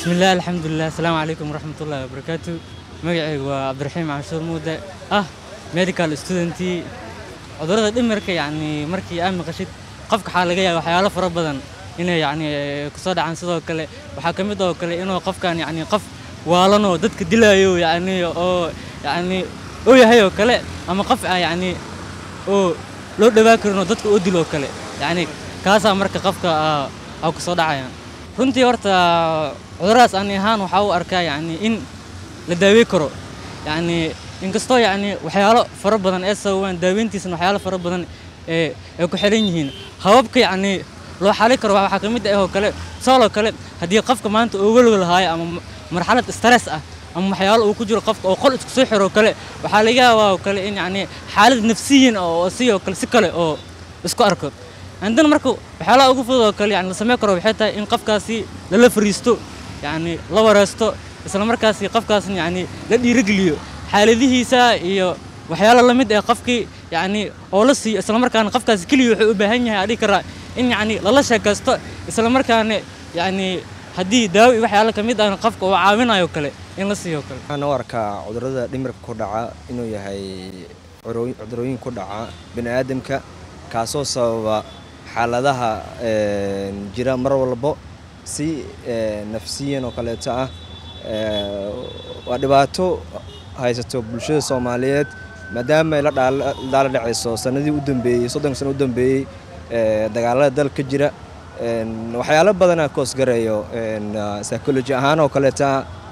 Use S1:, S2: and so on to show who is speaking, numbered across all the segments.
S1: bismillaah alxamdulilah asalaamu calaykum waraxmatullaahi wabarakaatu magacaygu waa cabdiraxiim canshuur muude ah medical studentii cudurrada dhimirka yacni markii aad maqashid qofka waxaa laga yaaba waxyaalo fara badan inay yacni kusoo dhacaan sidoo kale waxaa ka mid oo kale inuu qofkan yacni qof waalanoo dadka dilaayo yacni oo yacni oo yahay oo kale ama qof ah yacni oo loo dhawaa karinoo dadka oo dil oo kale yacni kaasaa marka qofka aa kusoo dhacayaan runtii horta cuduradaas ani ahaan waxaa u arkaa yacni in la daawey karo yacni inkastoo yacni waxyaalo fara badan ee sababaan daaweyntiisana waxyaalo fara badan ee ay ku xiran yihiin hababka yacni loo xali karo waxaa ka mid ah oo kale tusaale oo kale haddii qofka maanta oo welwel haayo ama marxalad stress ah ama waxyaalo uu ku jiro qofka oo qol isku soo xiro oo kale waxaa laga yaabaa oo kale in yacni xaalad nafsiyin oo si oo kale si kale oo isku arko عندنا marka waxyaalaha ugu fudud oo kale yani la samayn karo waxay tahay in qofkaasi lala fariisto yani la wareysto isla markaasi qofkaasna yani la dhiirigeliyo xaaladihiisa iyo waxyaalo la mid ah qofkii yani oo la siiyo isla markaana qofkaasi keliya wuxuu u baahan yahay adhigi karaa in yani lala sheekaysto isla markaana yani haddii daawo iyo waxyaalo ka mid ahna qofka uu caawinayo kale in la siiyo kale
S2: waxaan u arkaa cudurrada dhimirka ku dhaca inuu yahay cudurooyin ku dhaca bini aadamka kaasoo sababa xaaladaha jira mar walbo si nafsiyan oo kaleeto ah waa dhibaato haysato bulshada soomaaliyeed maadaama ay la daala dhacayso sanadii u dambeeyey soddonka sano u dambeeyey dagaalada dalka ka jira waxyaalo badana koosgarayo psychology ahaan oo kaleeta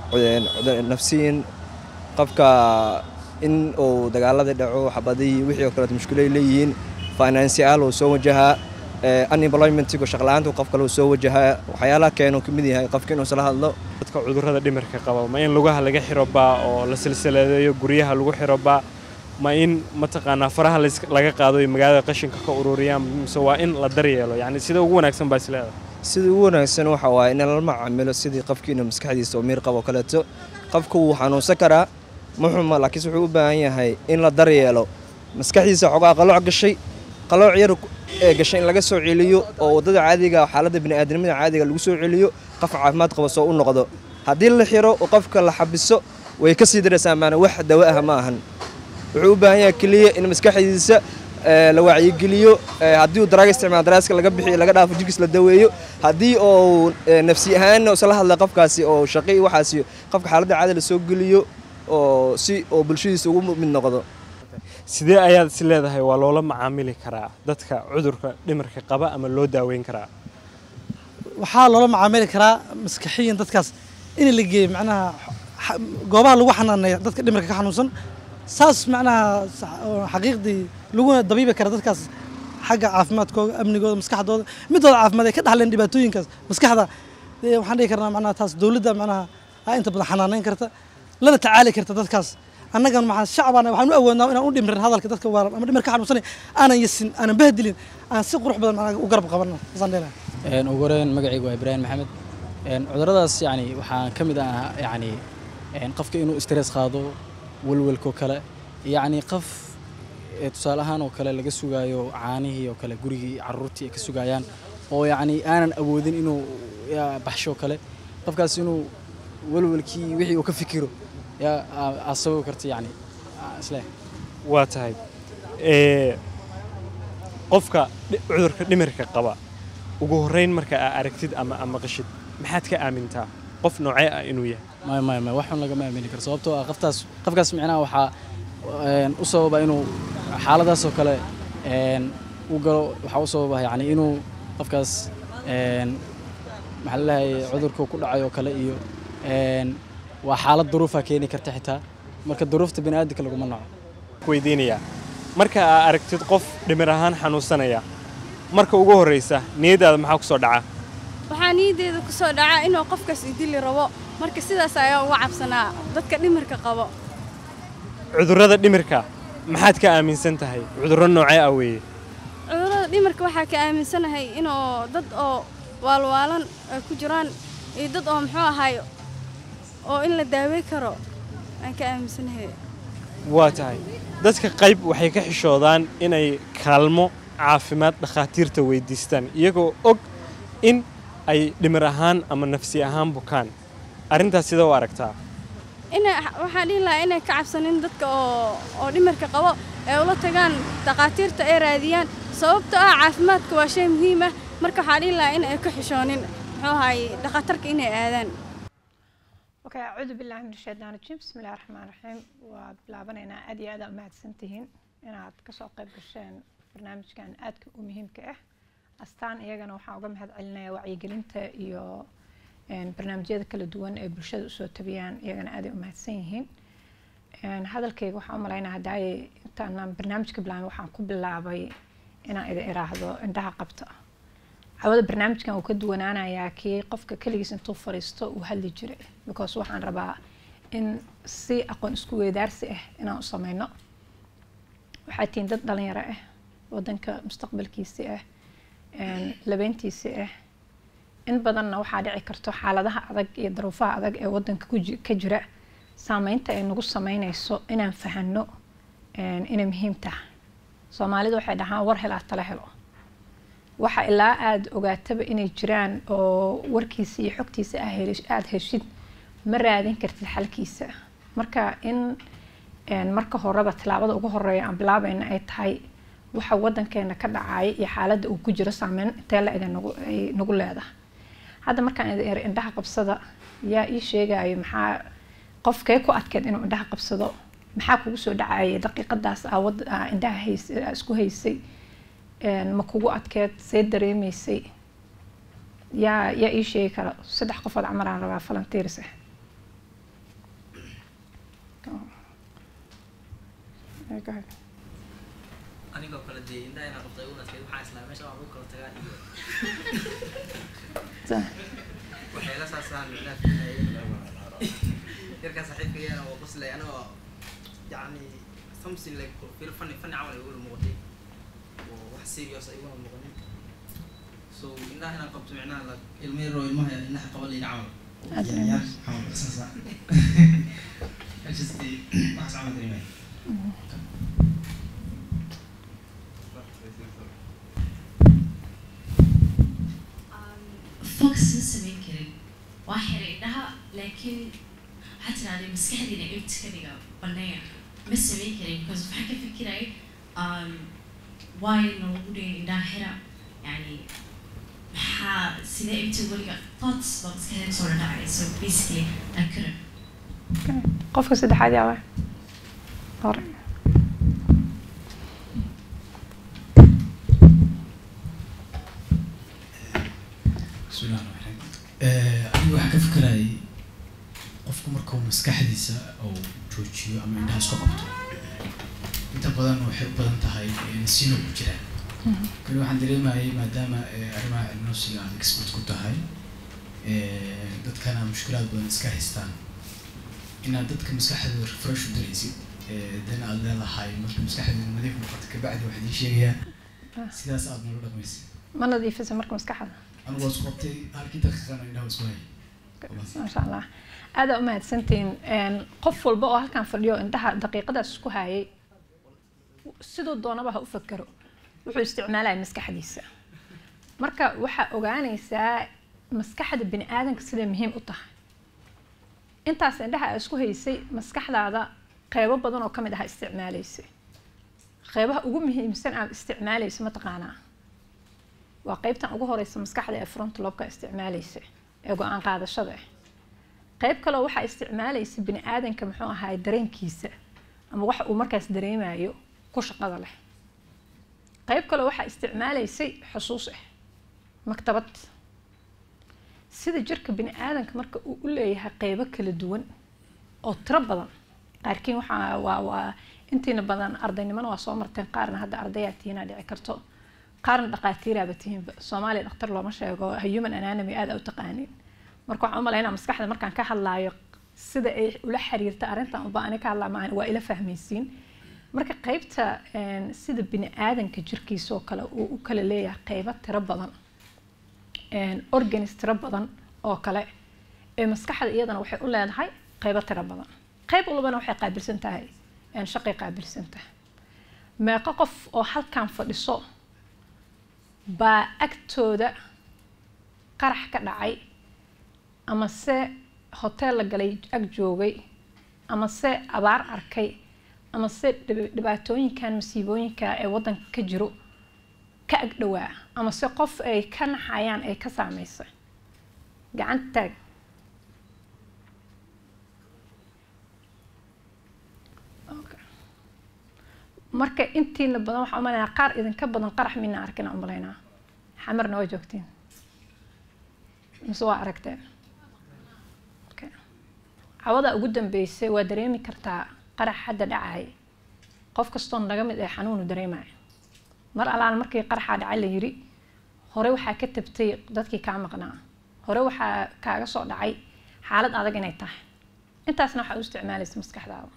S2: nafsiyan qofka in uu dagaaladii dhaco xabadihii wixii oo kaleeto mushkilo ay leeyihiin financial uu soo wajahaa unemploymentigu shaqla-aanta qof kale uu soo wajahaa waxyaalaha keenuu ka mid yahay qofka inuu isla hadlo
S3: dadka cudurrada dhimirka qaba ma in lugaha laga xiro baa oo la silsiladeeyo guryaha lagu xiro baa ma in mataqaanaa faraha laga qaado iyo magaalada qashinka ka ururiyaan mise waa in la daryeelo yacni sida ugu wanaagsan baa isleedahay
S2: sida ugu wanaagsan waxa waaye in lala macaamilo sidii qofkii inuu maskaxdiisa oo miir qabo kaleeto qofka wuu xanuunsan karaa ma xuma laakiinse wuxuu u baahan yahay in la daryeelo maskaxdiisa xogaa qalooc gashay qalooc yar ee gashay in laga soo celiyo oo waddada caadiga xaaladda bini'aadamnimada caadiga lagu soo celiyo qof caafimaad qaba soo u noqdo haddii la xiro oo qofka la xabiso way ka sii daraysaa maana wax dawo ah ma ahan wuxuu u baahan yahay keliya in maskaxdiisa la wacyigeliyo haddii uu daraaga isticmaalo daraaska laga bixiyo laga dhaafo jirkiis la daweeyo haddii uu nafsi ahaan isla hadla qofkaasi oo shaqi waxaasi qofka xaaladda caadi la soo geliyo oo si oo bulshadiisa ugu mid noqdo
S3: sidee ayaad is leedahay waa loola macaamili karaa dadka cudurka dhimirka qaba ama loo daaweyn karaa
S4: waxaa loola macaamili karaa maskaxiyan dadkaas in la geeyo macnaha goobaha lagu xanaaneeya dadka dhimirka ka xanuunsan saas macnaha xaqiiqdii laguna dabiibi kara dadkaas xagga caafimaadkooda amnigooda maskaxdooda midooda caafimaad ay ka dhaxleen dhibaatooyinkaas maskaxda waxaan dhihi karnaa macnaha taas dowladda macnaha aa inta badan xanaaneyn karta lana tacaali karta dadkaas annagan maxaa shacbana waxaan u awoodnaa inaan u dhimrin hadalka dadka waalan ama dhimir ka xanuunsanay aanan yasin aanan bahdilin aan si qurux badan macnaha u garab qabanna saasaan leeyahay
S5: ugu horeyn magacaygu waa ibraahim maxamed cuduradaas yani waxaa ka mid ah yani qofka inuu stress qaado welwelkoo kale yacni qof tusaale ahaan oo kale laga sugaayo caanihii oo kale gurigii caruurtii ay ka sugayaan oo yacni aanan awoodin inuu baxsho kale qofkaas inuu welwelkii wixii uu ka fikiro yaa aa sababi karta yani isle
S3: waa tahay qofka cudurka dhimirka qaba ugu horreyn marka aa aragtid ama ama qashid maxaad ka aamintaa qof noocee ah inuu yahay
S5: maya maya maya waxun lagama aamini karo sababtoo ah qoftaas qofkaas micnaha waxaa u sababa inuu xaaladaas oo kale u galo waxaa u sababa yani inuu qofkaas maxaa laleeyahay cudurka ku dhacay oo kale iyo waa xaalad duruufa keeni karta xitaa marka duruufta bini aadamka laguma naco
S3: weydiinayaa marka aa aragtid qof dhimir ahaan xanuunsanaya marka ugu horreysa niyadaada maxaa ku soo dhaca
S6: waxaa niyaddeeda ku soo dhaca inuu qofkaas idili rabo marka sidaas ayaa uga cabsanaa dadka dhimirka qabo
S3: cudurrada dhimirka maxaad ka aaminsan tahay cudurro noocee ah weeye
S6: cudurrada dhimirka waxaa ka aaminsanahay inuu dad oo waalwaalan ay ku jiraan iyo dad oo muxuu ahaay oo in la daawey karo aan ka aaminsanahay
S3: waa tahay dadka qayb waxay ka xishoodaan inay kaalmo caafimaad dhakhaatiirta weydiistaan iyagoo og in ay dhimir ahaan ama nafsi ahaan bukaan arrintaas sida u aragtaa
S6: inay waxaan dhihi lahaa inay ka cabsanin dadka oo oo dhimirka qabo ee ula tagaan dhakhaatiirta ay raadiyaan sababtoo ah caafimaadka waa shay muhiim ah marka waxaan dhihi lahaa in ay ka xishoonin muxuu ahaay dhakhatarka inay aadaan
S7: okay acuudu billahi min ashaytaan rajiim bismi illahi raxmaan raxiim waa bilaabanaynaa aad iyo aad aa umahadsan tihiin inaad kasoo qayb gasheen barnaamijkan aadka u muhiimka ah astaan iyagana waxaan uga mahad celinayaa wacyigelinta iyo barnaamijyada kala duwan ee bulshada usoo tabiyaan iyagana aaday umahadsan yihiin hadalkayga waxaan u malaynaa hadaaye intaanaan barnaamijka bilaabin waxaan ku bilaabay inaan idin iraahdo indhaha qabta cawada barnaamijkan uu ka duwanaanayaa kii qofka keligiis intuu fariisto uu hadli jiray because waxaan rabaa in si aqoon isku weydaarsi ah inaan u sameyno waxaa tihiin dad dhalinyaro ah wadanka mustaqbalkiisi ah labeyntiisi ah in badanna waxaa dhici karto xaaladaha adag iyo daruufaha adag ee wadanka ka jira saameynta ay nagu sameyneyso inaan fahano inay muhiim tahay soomaalidu waxay dhahaan war helaa tala helo waxa ilaa aada ogaataba inay jiraan oo warkiisa iyo xogtiisa aada heshid ma raadin kartid xalkiisa marka in marka horeba tilaabada ugu horeeya aan bilaabayna ay tahay waxa wadankeena ka dhacaya iyo xaaladda uu ku jiro saameyn intee la eg ay nagu leedahay hadda markaan idin eri indhaha qabsada yaa ii sheegayo maxaa qofkee ku adkeed inuu indhaha qabsado maxaa kugu soo dhacayay daqiiqadaas aa indhaha hays isku haysay ma kugu adkeed see dareemaysay yaa yaa ii sheegi kara saddex qofood camaraan rabaa volunteers ah
S8: anigoo kale dee indhaha inaa qabtay ugu adkeyd waxaa islaa meesha waa lagu kala tagaa iyo waxayla saasaan micnaha filayay yarkaa saaxiibkayana waa qoslay anigoo yacni something like fil fani fani camal ay ugula muuqatay oo wax serious ay ugula muuqanin so indhaha inaan qabto micnaha la ilmo yaroo ilmaha indhaha qaba layidhi camal yaryar camal saasa just waxaas camal dareemaya
S9: focus ma samayn karin waa xiray indhaha laakiin waxaa tiraahday maskaxdiina ibti ka dhiga baneeya ma samayn karin because waxaan ka fikirayay waayo noogu dhigay indhaha xira yani maxaa sidee ibti weliga thoughts baa maskaxdeena soo dhacay so basically I couldn't
S7: qofka saddexaad yaa waay hore
S10: bismillahi raxmaan raxiim anigu waxaan ka fikerayay qofku markuu maskaxdiisa uu joojiyo ama indhaha isku qabto inta badan waxay u badan tahay nasiino ku jiraan kani waxaan dareemayay maadaama arrimaha cilminosiga aad expert ku tahay dadkana mushkilaad badan iska haystaan inaad dadka maskaxdooda refresh u daraysid dan aad leedahay marka maskaxdeeda nadiif noqoto kabacdi waxaad ii sheegayaa sidaas aad nala dhaqmaysid
S7: ma nadiifisa marka maskaxda
S10: anigu waa isku qabtay halkii daqiiqana indhaha isku hayay
S7: maasha allah aada u mahadsantihiin qof walba oo halkan fadhiyo indhaha daqiiqadaas isku hayay siduu doonaba ha u fakero wuxuu isticmaalaya maskaxdiisa marka waxaa ogaanaysaa maskaxda bini aadanka siday muhiim u tahay intaas indhaha aa isku haysay maskaxdaada qeybo badan oo kamid ah isticmaalaysay qeybaha ugu muhiimsan aad isticmaalaysa mataqaanaa waa qeybtan ugu horeysa maskaxda ee front lobka isticmaalaysa ee go-aan qaadashada ah qeyb kaleo waxaa isticmaalaysa bini aadanka muxuu ahaay dareenkiisa ama waxa uu markaas dareemayo ku shaqada leh qeyb kaleo waxaa isticmaalaysay xusuus ah maktabad sida jirka bini aadanka marka uu u leeyahay qeybo kala duwan oo tiro badan qaarkiin waxaa waa waa intiina badan ardaynimona waa soo marteen qaarna hadda ardayaa tihiinaa dhici karto qaarna dhaqaatiiraaba tihiinba soomaaliya dhakhtar looma sheego human anatomy aada u taqaanin marka waxaan u malaynaa maskaxda markaan ka hadlaayo sida ay ula xiriirta arrintan uba ani ka hadlaa maahan waa ila fahmaysiin marka qeybta sida bini aadanka jirkiisa oo kale uu u kala leeyahay qeybo tiro badan organis tiro badan oo kale ee maskaxda iyadana waxay u leedahay qeybo tiro badan qeyb walbana waxay qaabilsan tahay shaqay qaabilsan tahay meeqo qof oo halkan fadhiso baa agtooda qarax ka dhacay ama se hoteel la galay ag joogay ama se abaar arkay ama se dhib- dhibaatooyinkan masiibooyinka ee wadanka ka jiro ka ag dhowaa ama se qof ay ka naxayaan ay ka saameysay gacanta taag Okay. marka intiina badan waxaa umaleynaa qaar idinka badan qarax mina arkina umaleynaa xamarna waa joogtiin mise waa aragteen Okay. cawada ugu dambeysay waa dareemi kartaa qarax hadda dhacay qof kastoo naga mid ee xanuunu dareemaya mar alaan markii qaraxaa dhacay la yiri hore waxaa ka tabtay dadkii kaa maqnaa hore waxaa kaaga soo dhacay xaalad adag inay tahay intaasna waxaa u isticmaalaysa maskaxdaada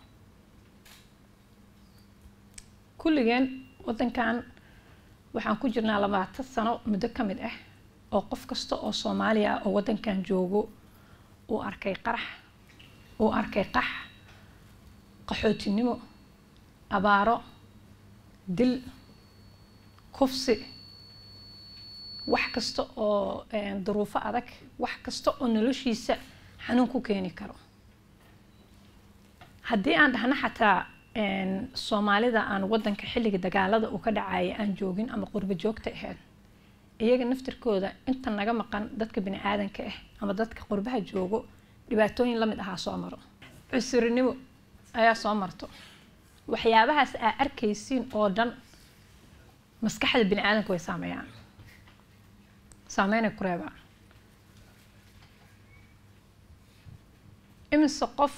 S7: kulligeen wadankan waxaan ku jirnaa labaatan sano muddo ka mid ah oo qof kasta oo soomaaliya ah oo wadankan joogo uu arkay qarax uu arkay qax qaxootinimo abaaro dil kufsi wax kasta oo een, duruufo adag wax kasta oo noloshiisa xanuun ku keeni karo haddii aan dhahno xataa een, soomaalida aan wadanka xilliga dagaalada uu ka dhacaya aan joogin ama qurbo joogta ahayd iyaga naftirkooda inta naga maqan dadka bini aadanka ah ama dadka qurbaha joogo dhibaatooyin lamid ahaa soo maro cusurinimo ayaa soo marto waxyaabahaas aa arkaysiin oo dhan maskaxda bini aadanka way saameeyaan saameynay ku reebaan imise qof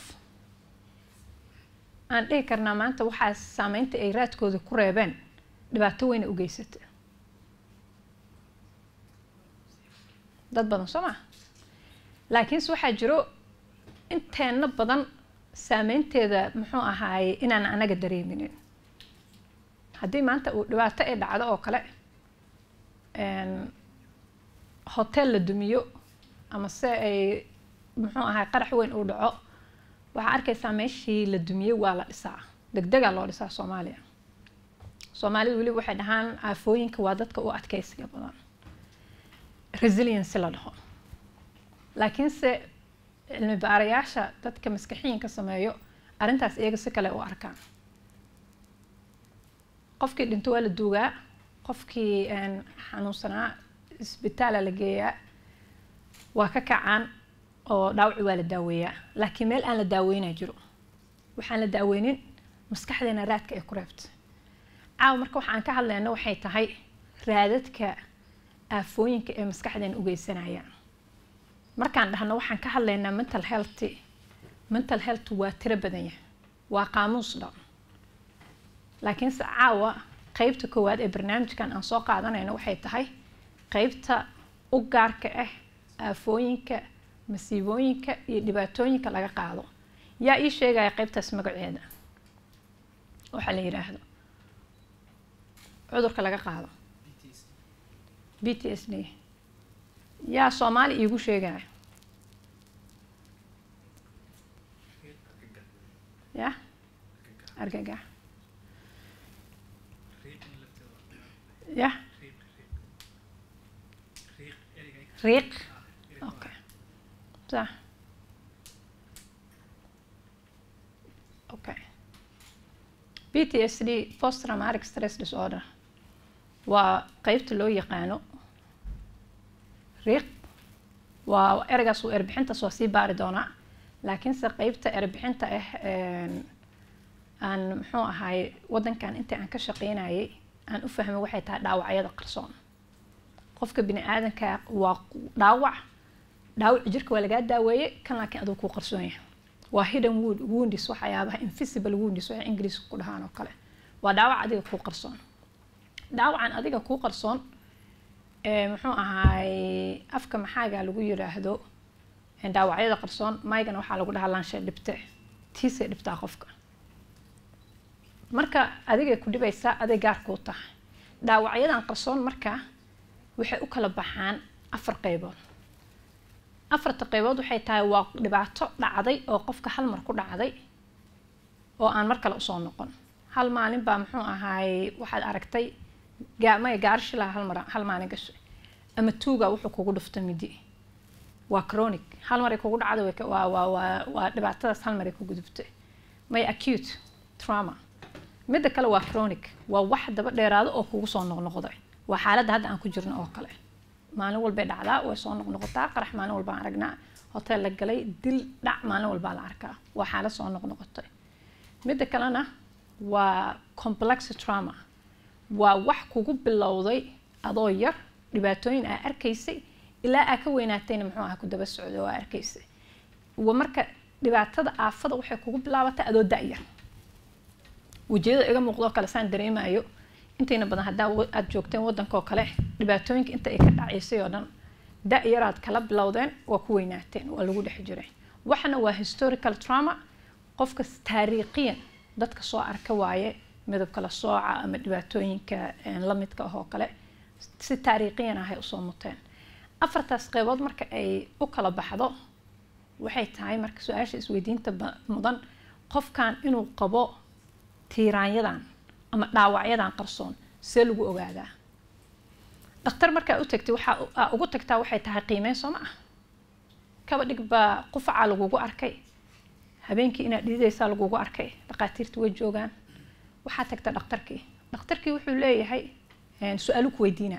S7: aan dhihi karnaa maanta waxaa saameynta ay raadkooda ku reebeen dhibaato weyna u geysata dad badan soo maa laakiinse waxaa jiro inteena badan saameynteeda muxuu ahaaye inaan anaga dareeminin haddii maanta uu dhibaato ay dhacdo oo kale een, hotel la dumiyo ama se ay muxuu ahaay qarax weyn uu dhaco waxaa arkaysaa meeshii la dumiyey waa la dhisaa degdegaa loo dhisaa soomaaliya soomaalida weliba waxay dhahaan aafooyinka waa dadka u adkeysiga badan resiliency la dhaho laakiinse cilmi baarayaasha dadka maskaxiyinka sameeyo arrintaas iyaga si kale u arkaan qofkii dhinto waa la duugaa qofkii een, xanuunsanaa isbitaala la geeyaa waa ka kacaan oo dhaawaci waa la daaweeyaa laakiin meel aan la daaweynaa jiro waxaan la daaweynin maskaxdeena raadka ay ku reebta caawa marka waxaan ka hadlayna waxay tahay raadadka aafooyinka ee maskaxdeena u geysanayaan markaan dhahno waxaan ka hadlaynaa mental health mental health waa tiro badan yahay waa qaamuus dhan laakiinse caawa qeybta koowaad ee barnaamijkan aan soo qaadanayno waxay tahay qeybta u gaarka ah aafooyinka masiibooyinka iyo dhibaatooyinka laga qaado yaa ii sheegaya qeybtaas magaceeda waxaa la yidhaahdo cudurka laga qaado b t s d yaa soomaali iigu sheegaya ya argagax ya riiq okay صح okay PTSD post traumatic stress disorder waa qeybta loo yaqaano riiq waa ereygaas uu erbixintaas waa sii baari doonaa laakiinse qeybta erbixinta ah aan muxuu ahaay wadankan intii aan ka shaqeynayay aan u fahmay waxay tahay dhaawacyada qarsoon qofka bini aadanka waa dhaawac dhaawaci jirka waa lagaa daaweeyey kan laakiin aduu kuu qarsoon yahay waa hidden wound woundis waxyaabaha invisible woundis waxay ingiriiska ku dhahaan oo kale waa dhaawac adiga kuu qarsoon dhaawacan adiga kuu qarsoon muxuu ahaay afka maxaaga lagu yiraahdo dhaawacyada qarsoon maygana waxaa lagu dhahaa laanshe dhibte tiisay dhibtaa qofka marka adigay ku dhibaysaa aday gaar kuu tahay dhaawacyadan qarsoon marka waxay u kala baxaan afar qeybood afarta qeybood waxay tahay waa dhibaato dhacday oo qofka hal mar ku dhacday oo aan mar kale usoo noqon hal maalin baa muxuu ahaay waxaad aragtay maya gaarishilaa hal mar hal maalin gashay ama tuuga wuxuu kugu dhufta midi waa chronic hal maray kugu dhacda way ka- waa waa waa waa dhibaatadaas hal maray ku gudubtay may acute trauma midda kale waa chronic waa wax daba dheeraado oo kugu soo noqnoqday waa xaaladda hadda aan ku jirno oo kale maalin walbay dhacdaa way soo noqnoqotaa qarax maalin walba aan aragnaa hotel la galay dil dhac maalin walbaa la arkaa waa xaalad soo noqnoqotay midda kalena waa complex trauma waa wax kugu bilowday adoo yar dhibaatooyin aa arkaysay ilaa aa ka weynaatayna muxuu aha ku daba socday oo aa arkaysay wa marka dhibaatada aafada waxay kugu bilaabatay adoo da-yar wejiyada iga muuqdoo kale saan dareemayo intayna badan haddaa wa- aad joogteen waddanka oo kale dhibaatooyinka inta ay ka dhacaysay oo dhan da-yaraad kala bilowdeen waa ku weynaateen waa lagu dhex jiray waxna waa historical trauma qofka taariikhiyan dadka soo arka waaye midab kala sooca ama dhibaatooyinka een, la midka ah oo kale si taariikhiyan ahay usoo muteen afartaas qeybood marka ay u kala baxdo waxay tahay marka su-aasha isweydiinta ba- mudan qofkan inuu qabo tiiraanyadan ama dhaawacyadan qarsoon see lagu ogaadaa dhakhtar markaa u tagtay waxaa u- aa ugu tagtaa waxay tahay qiimeyn soo ma ah kaba dhig baa qufacaa lagugu arkay habeenkii inaad dhididaysaa lagugu arkay dhaqaatiirta way joogaan waxaa tagta dhakhtarkii dhakhtarkii wuxuu leeyahay een, su-aalu ku weydiinaa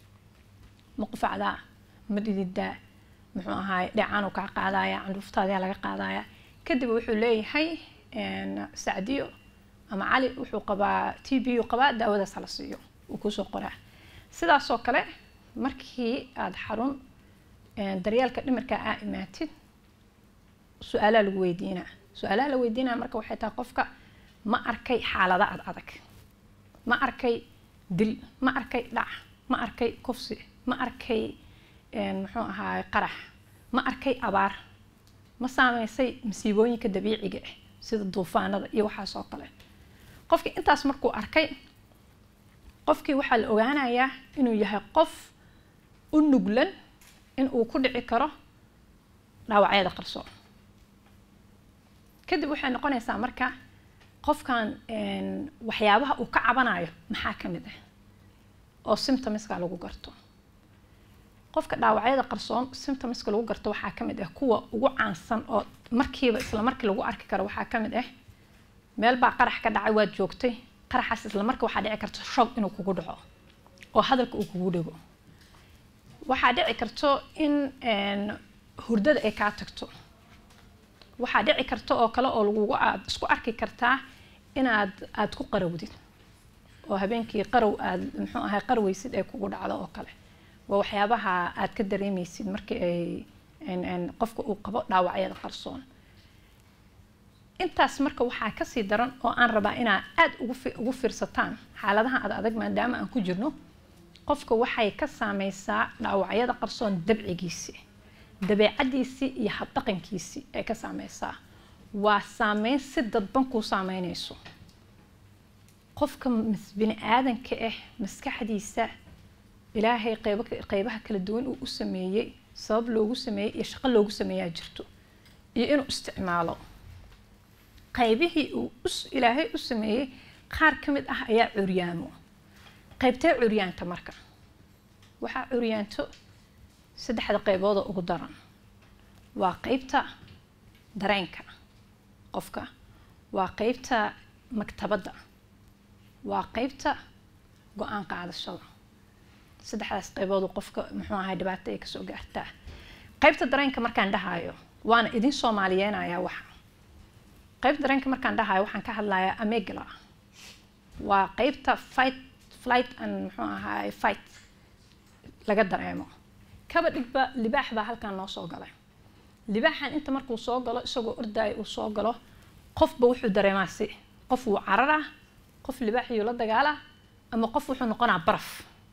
S7: ma qufacdaa ma dhididaa muxuu ahaay dheecaanuu kaa qaadaya candhuuftaadaa laga qaadaya kadib wuxuu leeyahay een, sacdiyo ama cali wuxuu qabaa t b u qabaa daawadaas hala siiyo wuu kusoo qoraa sidaasoo kale markii aada xarun een, daryeelka dhimirka aa imaatid su-aalaa lagu weydiinaa su-aalaha la weydiinaya marka waxay tahay qofka ma arkay xaalada ad adag ma arkay dil ma arkay dhac ma arkay kufsi ma arkay een, muxuu ahaay qarax ma arkay abaar ma saameysay masiibooyinka dabiiciga ah sida duufaanada iyo waxaas oo kale qofkii intaas markuu arkay qofkii waxaa la ogaanayaa inuu yahay qof u nuglan in uu ku dhici karo dhaawacyada qarsoon kadib waxay noqonaysaa marka qofkan een, waxyaabaha uu ka cabanayo maxaa ka mid ah oo symptomska lagu garto qofka dhaawacyada qarsoon symptomska lagu garto waxaa ka mid ah kuwa ugu caansan oo markiiba isla markii lagu arki karo waxaa ka mid ah meel baa qarax ka dhacay waad joogtay qaraxaas isla marka waxaa dhici karta shoog inuu kugu dhaco oo hadalka uu kugu dhego waxaa dhici karto in een, hurdada ay kaa tagto waxaa dhici karta oo kale oo lagugu aad isku arki kartaa inaad aad ku qarawdid oo habeenkii qarow aad muxuu ahay qarweysid ay kugu dhacdo oo kale waa waxyaabaha aad ka dareemeysid markii ay een- een qofka uu qabo dhaawacyada qarsoon intaas marka waxaa kasii daran oo aan rabaa inaa aada ugu fi- ugu fiirsataan xaaladaha ad adag maadaama aan ku jirno qofka waxay ka saameysaa dhaawacyada qarsoon dabcigiisi dabeecadiisii iyo habdhaqankiisii ay ka saameysaa waa saameyn si dadban kuu saameyneyso qofka mas- bini aadanka ah maskaxdiisa ilaahay qeybo qeybaha kala duwan uu u sameeyey sabab loogu sameeyey iyo shaqo loogu sameeyaa jirto iyo inuu isticmaalo qaybihii uu us- ilaahay u sameeyey qaar ka mid ah ayaa curyaamo qaybtee curyaanta marka waxaa curyaanto saddexda qeybood oo ugu daran waa qeybta dareenka qofka waa qeybta maktabadda waa qeybta go-aan qaadashada saddexdaas qeybood oo qofka muxuu ahay dhibaato ay kasoo gaartaa qeybta dareenka markaan dhahayo waana idin soomaaliyeenayaa waxa qeybta dareenka markaan dhahayo waxaan ka hadlayaa amegala waa qeybta fight flight and muxuu ahaay fight laga dareemo kaba dhigba libaax baa halkan noo soo galay libaaxan inta markuu soo galo isagoo ordaayo uu soo galo qofba wuxuu dareemaa si qof wuu cararaa qof libaaxiyuu la dagaalaa ama qof wuxuu noqonaa baraf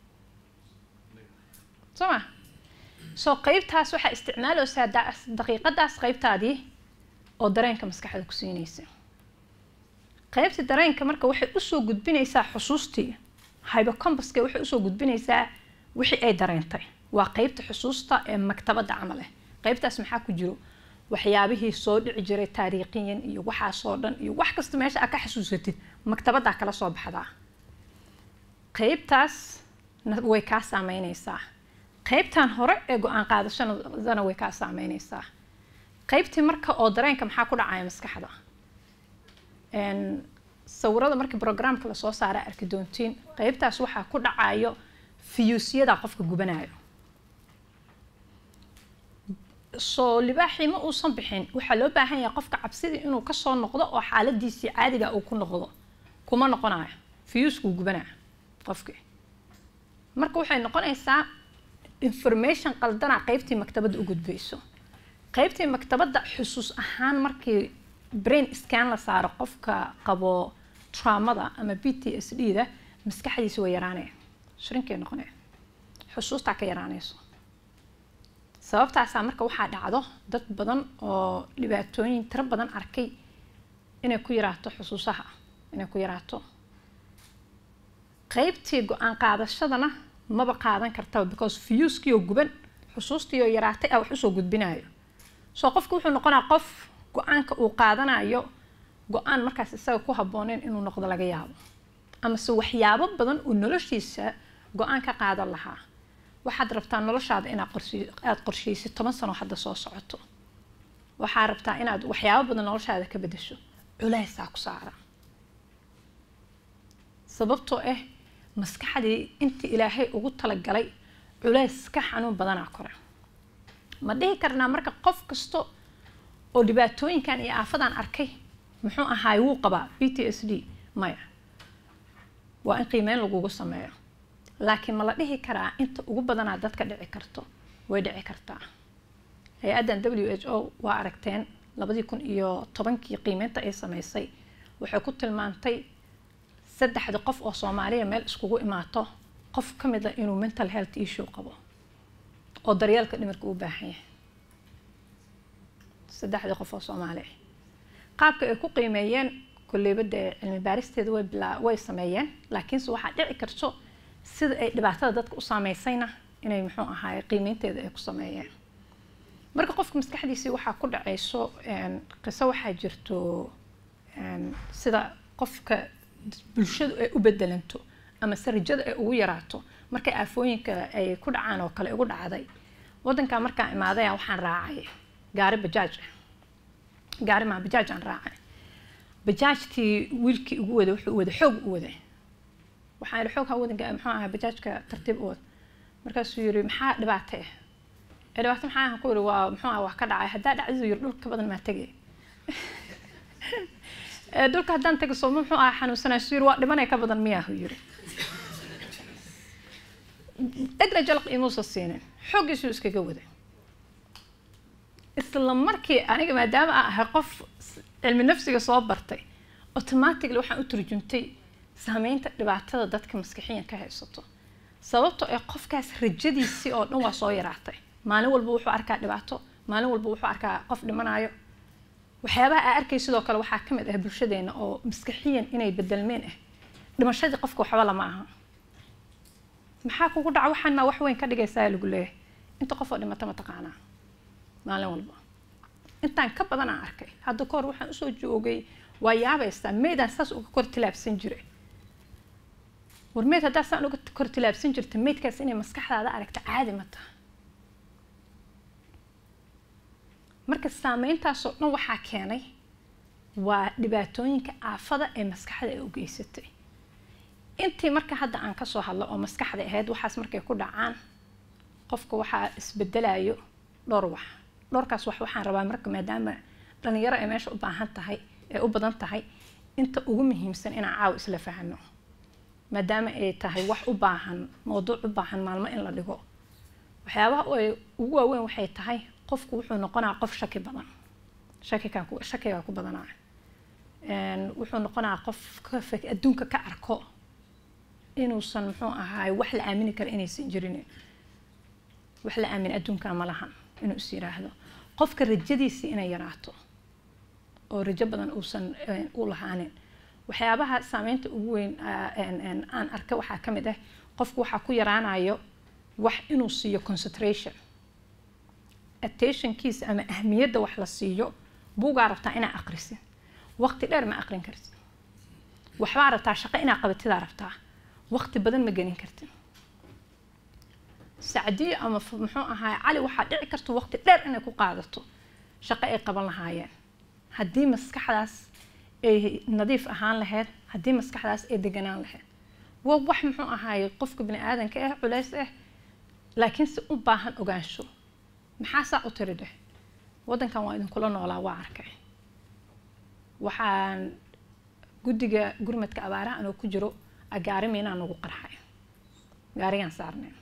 S7: soo ma soo qeybtaas waxaa isticmaaleysaa da- daqiiqadaas qeybtaadii oo dareenka maskaxda ku siinaysa qeybta dareenka marka waxay usoo gudbinaysaa xusuustii hybocompaska waxay usoo gudbinaysaa wixii ay dareentay waa qeybta xusuusta ee maktabadda camal ah qeybtaas maxaa ku jiro waxyaabihii soo dhici jiray taariikhiyan iyo waxaasoo dhan iyo wax kasta meesha aad ka xasuusatid maktabaddaa kala soo baxdaa qeybtaas na- way kaa saameyneysaa qaybtan hore ee go-aan qaadashadana way kaa saameyneysaa qaybtii marka oo dareenka maxaa ku dhacaya maskaxda sawirada markii programka lasoo saara arki doontiin qaybtaas waxaa ku dhacayo fiyuusyada qofka gubanayo soo libaaxii ma uusan bixin waxaa loo baahan yahay qofka cabsidii inuu kasoo noqdo oo xaaladiisii caadiga uu ku noqdo kuma noqonayo fiyuuskuu gubanaya qofkii marka waxay noqonaysaa information qaldana qaybtii maktabadda u gudbayso qaybtii maktabadda xusuus ahaan markii brain scan la saaro qofka qabo traumada ama b t s d da maskaxdiisa way yaraanaya shrinkay noqonaya xusuustaa ka yaraanayso sababtaasaa marka waxaa dhacdo dad badan oo dhibaatooyin tiro badan arkay inay ku yaraato xusuusaha inay ku yaraato qaybtii go-aan qaadashadana maba qaadan kartaba because fiyuuskii oo guban xusuustii oo yaraatay a wax usoo gudbinayo soo qofku wuxuu noqonaa qof go-aanka uu qaadanayo go-aan markaas isaga ku habbooneyn inuu noqdo laga yaabo amase waxyaabo badan uu noloshiisa go-aan ka qaadan lahaa waxaad rabtaa noloshaada inaad aada qorsheysid toban sano hadda soo socoto waxaa rabtaa inaad waxyaabo badan noloshaada ka bedesho culeysaa ku saara sababtoo ah maskaxdii intii ilaahay ugu talagalay culeys ka xanuun badanaa kore ma dhihi karnaa marka qof kasta oo dhibaatooyinkan iyo aafadan arkay muxuu ahaay wuu qabaa b t s d maya waa in qiimeyn lagugu sameeyo laakiin ma la dhihi karaa inta ugu badanaa dadka dhici karto way dhici kartaa hay-addan w h o waa aragteen labadii kun iyo tobankii qiimeynta ay sameysay waxay ku tilmaantay saddexda qof oo soomaaliya meel iskugu imaato qof ka mid a inuu mental health issue qabo oo daryeelka dhimirka u baahan yahay saddexdii qof oo soomaali ah qaabka ay ku qiimeeyeen kolleyba dee cilmi baaristeeda way bilaa way sameeyeen laakiinse waxaa dhici karto sida ay dhibaatada dadka u saameysayna inay muxuu ahaay qiimeynteeda ay ku sameeyeen marka qofka maskaxdiisii waxaa ku dhacayso qiso waxaa jirto sida qofka bulshadu ay u bedelanto ama se rajada ay ugu yaraato markay aafooyinka ay ku dhacaan oo kale igu dhacday wadankaa markaan imaadaya waxaan raacay gaari bajaaj ah gaari maa bajaaj aan raacay bajaajtii wiilkii ugu waday wuxuu waday xoog u waday waxaan yidhi xoog ha wadanka muxuu ahaa bajaajka tartiib u wad markaasuu yiri maxaa dhibaato ah ee dhibaato maxaa ahan ku yiri waa muxuu ah wax ka dhacay haddaa dhacdidu yiri dhulka badan maa tegay dhulka haddaan tago soo muxuu ahaa xanuunsanaa suu yiri waa dhimanay ka badan miyaahu yiri dhegna jalaq imuusa siinin xooggiisuu iskaga waday isla markii aniga maadaama aan ahay qof cilmi nafsiga soo bartay automatically waxaan u turjuntay saameynta dhibaatada dadka maskixiyan ka haysato sababtoo ee qofkaas rajadiisii oo dhan waa soo yaraatay maalin walba wuxuu arkaa dhibaato maalin walba wuxuu arkaa qof dhimanayo waxyaabaha aa arkay sidoo kale waxaa ka mid ah bulshadeena oo maskixiyan inay bedelmeen ah dhimashadii qofka waxba lama aha maxaa kugu dhaca waxaan maa wax weyn ka dhigaysaa lagu leeyahay inta qof oo dhimata ma taqaanaa maalin walba intaan ka badan aan arkay hadda kahor waxaan usoo joogay waa yaabaysaa meydaan saas uga kor tilaabsan jiray war meyd haddaa saan uga kor tilaabsan jirta meydkaas inay maskaxdaada aragta caadi ma taha marka saameyntaasoo dhan waxaa keenay waa dhibaatooyinka aafada ee maskaxda ay u geysatay intii marka hadda aan kasoo hadlo oo maskaxda ahayd waxaas markay ku dhacaan qofka waxaa isbedelayo dhowr wax dhowrkaas wax waxaan rabaa marka maadaama dhalinyaro ay meesha u baahan tahay ee u badan tahay inta ugu muhiimsan inaan caawa isla fahano maadaama ay tahay wax u baahan mowduuc u baahan maalmo in la dhigo waxyaabaha ay ugu waaweyn waxay tahay qofku wuxuu noqonaa qof shaki badan shakikan shakigaa ku badanaa wuxuu noqonaa qof ka adduunka ka arko inuusan muxuu ahaay wax la aamini kara inaysan jirin wax la aamin adduunka ma lahan inuu is yiraahdo qofka rajadiisii inay yaraato oo rajo badan uusan u lahaanin waxyaabaha saameynta ugu weyn aan arka waxaa ka mid ah qofku waxaa ku yaraanayo wax inuu siiyo concentration attentionkiisa ama ahmiyadda wax la siiyo buugaa rabtaa inaa aqrisid waqti dheer ma aqrin kartid waxbaa rabtaa shaqo inaa qabatidaa rabtaa waqti badan ma gelin kartid sacdiyo ama f- muxuu ahaay cali waxaa dhici karta waqti dheer inay ku qaadato shaqo ay qaban lahaayeen haddii maskaxdaas ay nadiif ahaan lahayd haddii maskaxdaas ay deganaan lahayd waa wax muxuu ahaay qofka bini aadanka ah culays ah laakiin si u baahan ogaansho maxaa saa u tiri dheh waddankan waa idinkula noolaa waa arkay waxaan guddiga gurmadka abaaraha anoo ku jiro agaari miinaa nagu qarxay gaarigaan saarneen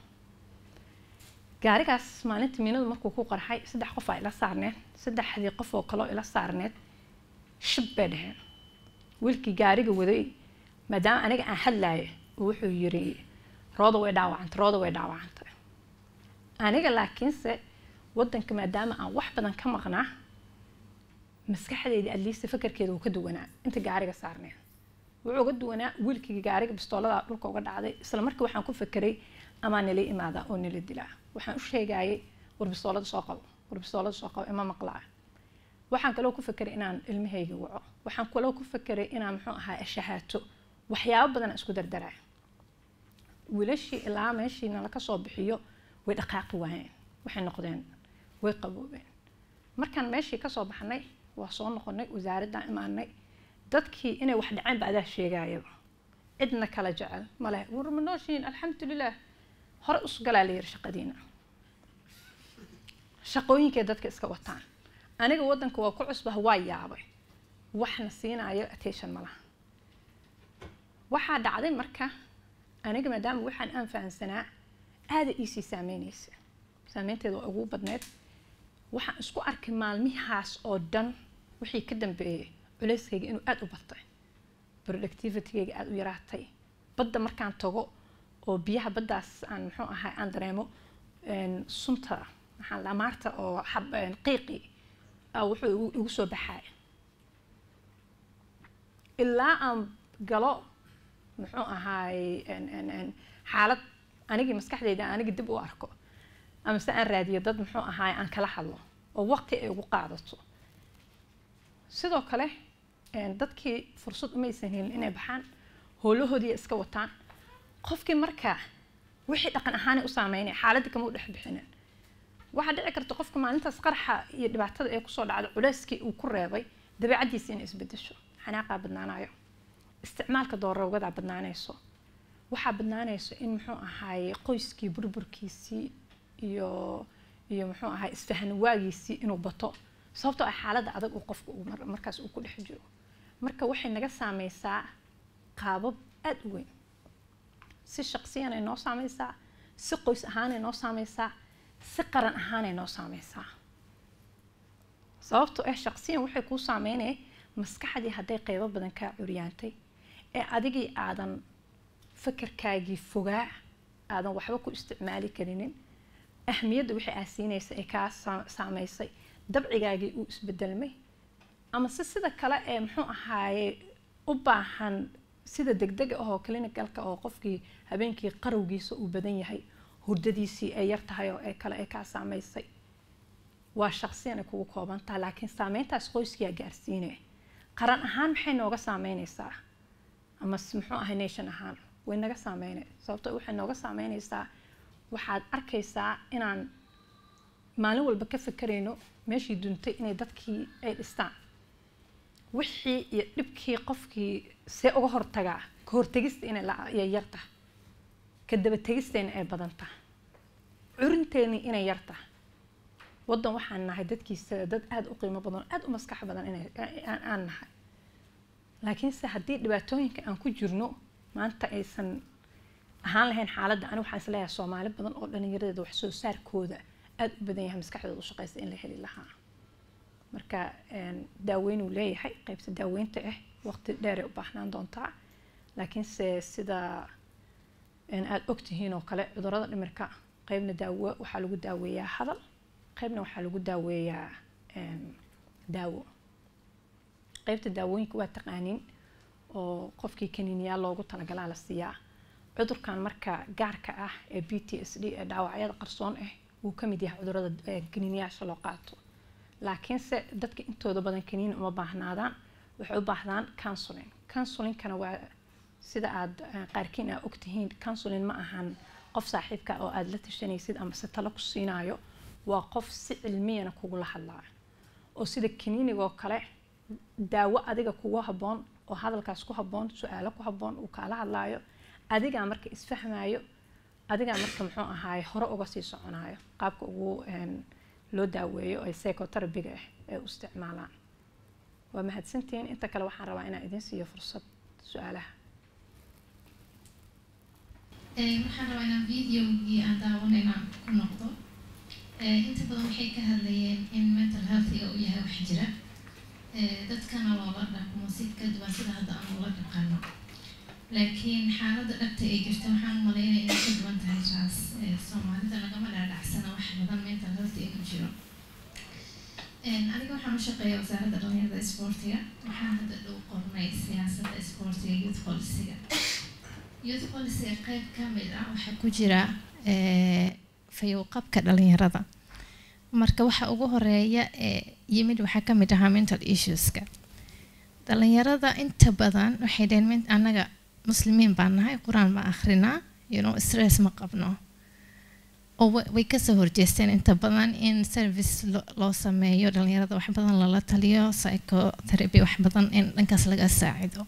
S7: gaarigaas maalinta miinadu markuu ku qarxay saddex qof aa ila saarneed saddexdii qof oo kaloo ila saarneed shib bay dheheen wiilkii gaariga waday maadaama aniga aan hadlaayo wuxuu yiri rooda way dhaawacantay rooda way dhaawacantay aniga laakiinse waddanka maadaama aan wax badan ka maqnaa maskaxdeyda adliista fakarkeeda uu ka duwanaa inta gaariga saarneen wuxuu uga duwanaa wiilkii gaariga bistoolada dhulka uga dhacday isla markii waxaan ku fekeray amaa nala imaadaa oo nala dilaa waxaan u sheegayay war bistoolada soo qabo war bistoolada soo qabo ima maqlaa waxaan kaloo ku fekeray inaan ilmahayga waco waxaan kaloo ku fekeray inaan muxuu ahaa shahaato waxyaabo badan aan isku dardaraa wiilashii ilaa meeshii nala ka soo bixiyo way dhaqaaqi waayeen waxay noqdeen way qaboobeen markaan meeshii kasoo baxnay waa soo noqonay wasaaraddaan imaanay dadkii inay wax dhaceen ba adaa sheegayaba cidna kala jecel male war ma nooshiin alxamdulilah hore usgalaa la yiri shaqadiina shaqooyinkay dadka iska wataan aniga waddanka waa ku cusbah waa yaabay waxna siinayo attention ma laha waxaa dhacday marka aniga maadaama waxaan aan fahansanaa aada iisii saameynaysa saameynteeda waa ugu badneed waxaan isku arkay maalmihaas oo dhan wixii ka dambeeyey culeyskayga inuu aada u batay productivitygayga aada u yaraatay badda markaan tago oo biyaha baddaas aan muxuu ahay aan dareemo sunta maxaa la maarta oo xab qiiqi wuxuu igu- igu soo baxay ilaa aan galo muxuu ahaay xaalad anigii maskaxdeyda anigi dib u arko ama se aan raadiyo dad muxuu ahaay aan kala hadlo oo waqti ay ugu qaadato sidoo kale dadkii fursad umaysan helin inay baxaan howlahoodii iska wataan qofkii markaa wixii dhaqan ahaanay u saameynay xaaladii kama u dhex bixinin waxaa dhici karta qofka maalintaas qarxa iyo dhibaatada ee kusoo dhacda culeyskii uu ku reebay dabeecadiisi inay isbedesho xanaaqaa badnaanayo isticmaalka doorowgadaa badnaanayso waxaa badnaanayso in muxuu ahaay qoyskii burburkiisii iyo iyo muxuu ahaay isfahan waagiisii inuu bato sababtoo ah xaaladda adag uu qofka uu mar- markaas uu ku dhex jiro marka waxay naga saameysaa qaabab aada u weyn si shaqsiyanay noo saameysaa si qoys ahaanay noo saameysaa si qaran ahaanay noo saameysaa sababtoo ah shaqsiyan waxay kuu saameynaya maskaxdii hadday qeybo badan kaa curyaantay ee adigii aadan fakarkaagii fogaa aadan waxba ku isticmaali karinin ahmiyadda wixii aad siinaysa ee kaa saa- saameysay dabcigaagii uu isbedelmay ama se sida kale ee muxuu ahaaye u baahan sida degdega ahoo clinicalka oo qofkii habeenkii qarowgiisa uu badan yahay hurdadiisii ay yar tahay oo ee kale ee kaa saameysay waa shaqsiyan ay kugu kooban tahay laakiin saameyntaas qoyskiyaa gaarsiinaya qaran ahaan maxay nooga saameynaysaa ama s- muxuu ahay nation ahaan way naga saameynay sababto waxay nooga saameynaysaa waxaad arkaysaa inaan maalin walba ka fekerayno meeshii duntay inay dadkii ay dhistaan wixii iyo dhibkii qofkii see uga hortagaa ka hortegista inay la- ay yar tahay ka dabategistayna ay badan tahay curinteeni inay yar tahay waddan waxaan nahay dadkiisa dad aada u qiimo badan aada u maskax badan inay aan- aan nahay laakiinse haddii dhibaatooyinka aan ku jirno maanta aysan ahaan lahayn xaaladda ani waxaan isleeyahay soomaali badan oo dhallinyaradeeda wax soo saarkooda aada u badan yahay maskaxdooda u shaqeysa in la heli lahaa marka een, daaweyn uu leeyahay qeybta daaweynta ah waqti dheeray u baahnaan doontaa laakiinse sida een, aada ogtihiin oo kale cudurrada dhimirka qeybna daawo waxaa lagu daaweeyaa hadal qeybna waxaa lagu daaweeyaa een, daawo qeybta daawooyinka waa taqaaniin oo qofkii kaniiniyaal loogu talagalaa la siiyaa cudurkan marka gaarka ah ee b t s d ee dhaawacyada qarsoon ah wuu ka mid yahay cudurrada ee kaniiniyaasha loo qaato laakiinse dadka intooda badan kaniini uma baahnaadaan waxay u baahdaan counseling counselingkana waa sida aad eh, qaarkiin aa ogtihiin counseling ma ahan qof saaxiibka oo aada la tashanaysid ama se talo ku siinayo waa qof si cilmiyana kugula hadlaayo oo sida kaniinigoo kale daawo adiga kugu habboon oo hadalkaas ku habboon su-aalo ku habboon uu kaala hadlaayo adigaa marka isfahmayo adigaa marka muxuu ahaaye hore uga sii soconayo qaabka ugu een, loo daaweeyo ee psychoterabiga ah ee u isticmaalaan waa mahadsantihiin inta kale waxaan rabaa inaan idin siiyo fursad su-aalaha
S9: Ee, waxaan rabaa inaan videogii aan daawanayna ku noqdo Ee, inta badan waxay ka hadlayeen in mental healthiga uu yahay wax jira Ee, dadkana loola dhaqmo si ka duwan sida hadda aan ula dhaqano laakiin xaaladda dhabta ay jirta waxaan u malaynaya inay ka duwan tahay taas Ee, soomaalida lagama dhaadhacsana wax badan mental health inuu jiro Een, aniga waxaan u shaqeeyaa wasaaradda dhalinyarada isboortiga waxaan hadda dhow qornay siyaasadda isboortiga youth policyga youth policyga qayb ka mid ah waxaa ku jira ee, fayow-qabka dhalinyarada marka waxa ugu horeeya ee yimid waxaa ka mid ahaa mental issueska dhalinyarada inta badan waxay dhaheen "Men- annaga muslimiin baan nahay qur-aan ma akhrinaa you know, stress ma qabno oo wa- way kasoo horjeesteen inta badan in service lo- loo sameeyo dhalinyarada wax badan lala taliyo psychotherapy wax badan in dhankaas laga saacido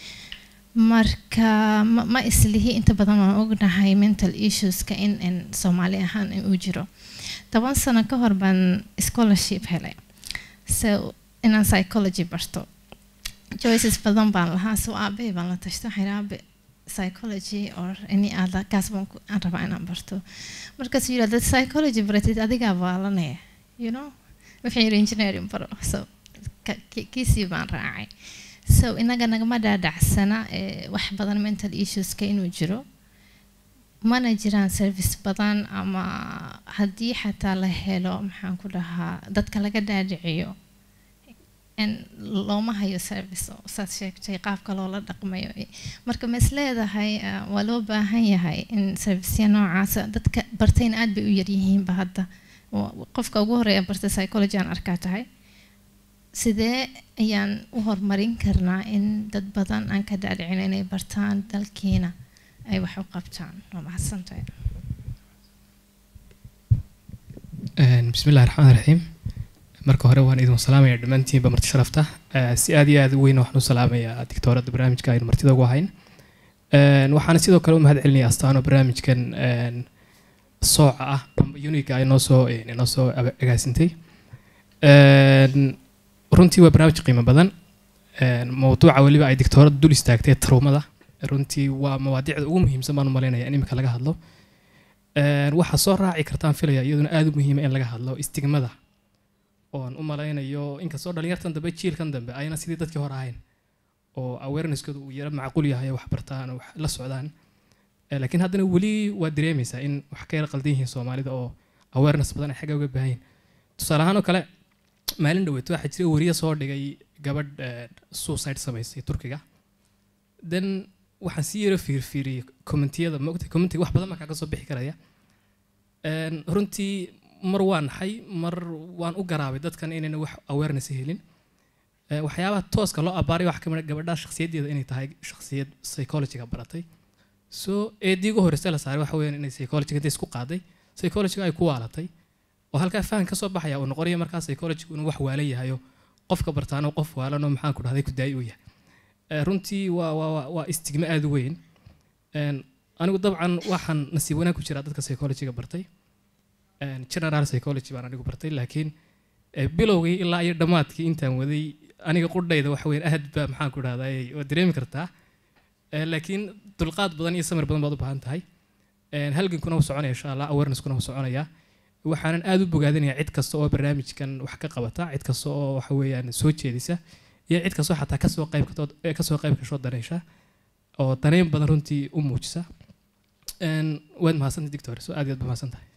S9: marka ma, ma islihi inta badan waan ognahay mental issueska in, in soomaali ahaan in uu jiro toban sano ka hor baan scholarship helay so inaan psychology barto choices badan baan lahaa so aabbahay baan la tashto waxaan idhi, aabe psychology or any other kaas baan ku- aan rabaa inaan barto markaasuu yidhi dad psychology baratid adigaa baalanaya you know waxaan yidhi engineering baro so ka- ki- kiisii baan raacay so inaga nagama dhaadhacsana ee, wax badan mental issueska inuu jiro mana jiraan service badan ama haddii xataa la helo maxaan ku dhahaa dadka laga dhaadhiciyo in looma hayo service oo saad sheegtay qaabka loola dhaqmayo marka ma isleedahay ah, waa loo baahan yahay in serviceya noocaasa dadka bartayna aad bay u yaryihiinba hadda Wa- qofka ugu horeeya bartay psychology aan arkaa tahay sidee ayaan u horumarin karnaa in dad badan aan ka dhaadhicin inay bartaan dalkiina ay wax u qabtaan waa mahadsantahay
S11: Een, bismillahi raxmaani raxiim marka hore waan idin salaamaya dhammaantiinba marti sharafta Eh, si aad iyo aad u weyn waxaan u salaamayaa digtooradda barnaamijka aynu martida ugu ahayn Een, waxaana sidoo kale u mahad celinaya astaano barnaamijkan een, sooca ah amba uniga ay noo soo een, inoo soo aga- agaasintay Een, runtii waa barnaamij qiimo badan Een, mowduuca weliba ay digtooradda dul istaagtay tarumada runtii waa mawaadiicda ugu muhiimsan baan u malaynaya in imika laga hadlo Een, waxaa soo raaci kartaan filaya iyaduna aad u muhiima in laga hadlo istigmada oon u malaynayo inkastoo dhalinyartan dambe jiilkan dambe ayna sidii dadkii hore ahayn oo awareneskooda uu yara macquul yahay wax bartaan oo wax la socdaan Eh, laakiin haddana weli waa dareemaysaa in wax ka yara qaldan yihiin soomaalida oo awareness badan ay xagga uga baahan yihiin tusaale ahaan oo kale maalin dhaweeto waxaa jira wariye soo dhigay gabadh eh, suicide samaysay turkiga then waxaan si yaro fiirfiiriyey commentiyada maogtay commentiga wax badan baa kaaga soo bixi karaya Een, runtii mar waan naxay mar waan u garaabay dadkan inayna wax awareness helin Eh, waxyaabaha tooska loo abaaray waxaa ka mid ah gabadha shakhsiyaddeeda inay tahay shakhsiyad psychologiga baratay so eedii ugu horreysay la saaray waxa weeyaan inay psychologiga intay isku qaaday psychologiga ay ku waalatay oo halkaa fahan ka soo baxaya uu noqonaya markaa psychologigu inuu wax waalan yahayo qofka bartaano qof waalan oo maxaan ku dhahday ku daayi uu yahay Eh, runtii waa waa waa- waa istigma aad u weyn Een, anigu dabcan waxaan nasiib wanaag ku jiraa dadka psychologiga bartay Een, general psychology baan anigu bartay laakiin eh, bilowgii ilaa iyo dhammaadkii intaan waday aniga qudhayda waxa weyn aad baa maxaan ku dhahday waa dareemi kartaa Eh, laakiin dulqaad badan iyo samir badan baad u baahan tahay Een, halgankuna wuu soconaya insha allah awareneskuna wuu soconaya waxaanan aad u bogaadinayaa cid kasta oo barnaamijkan wax ka qabata cid kasta oo waxa weeyaan soo jeedisa iyo cid kastoo xataa kasoo qayb katoo eh, kasoo qayb kashoo daneysha oo daneyn badan runtii u muujisa Een, waad mahadsantahay dictor so aad iyo aad ba mahadsantahay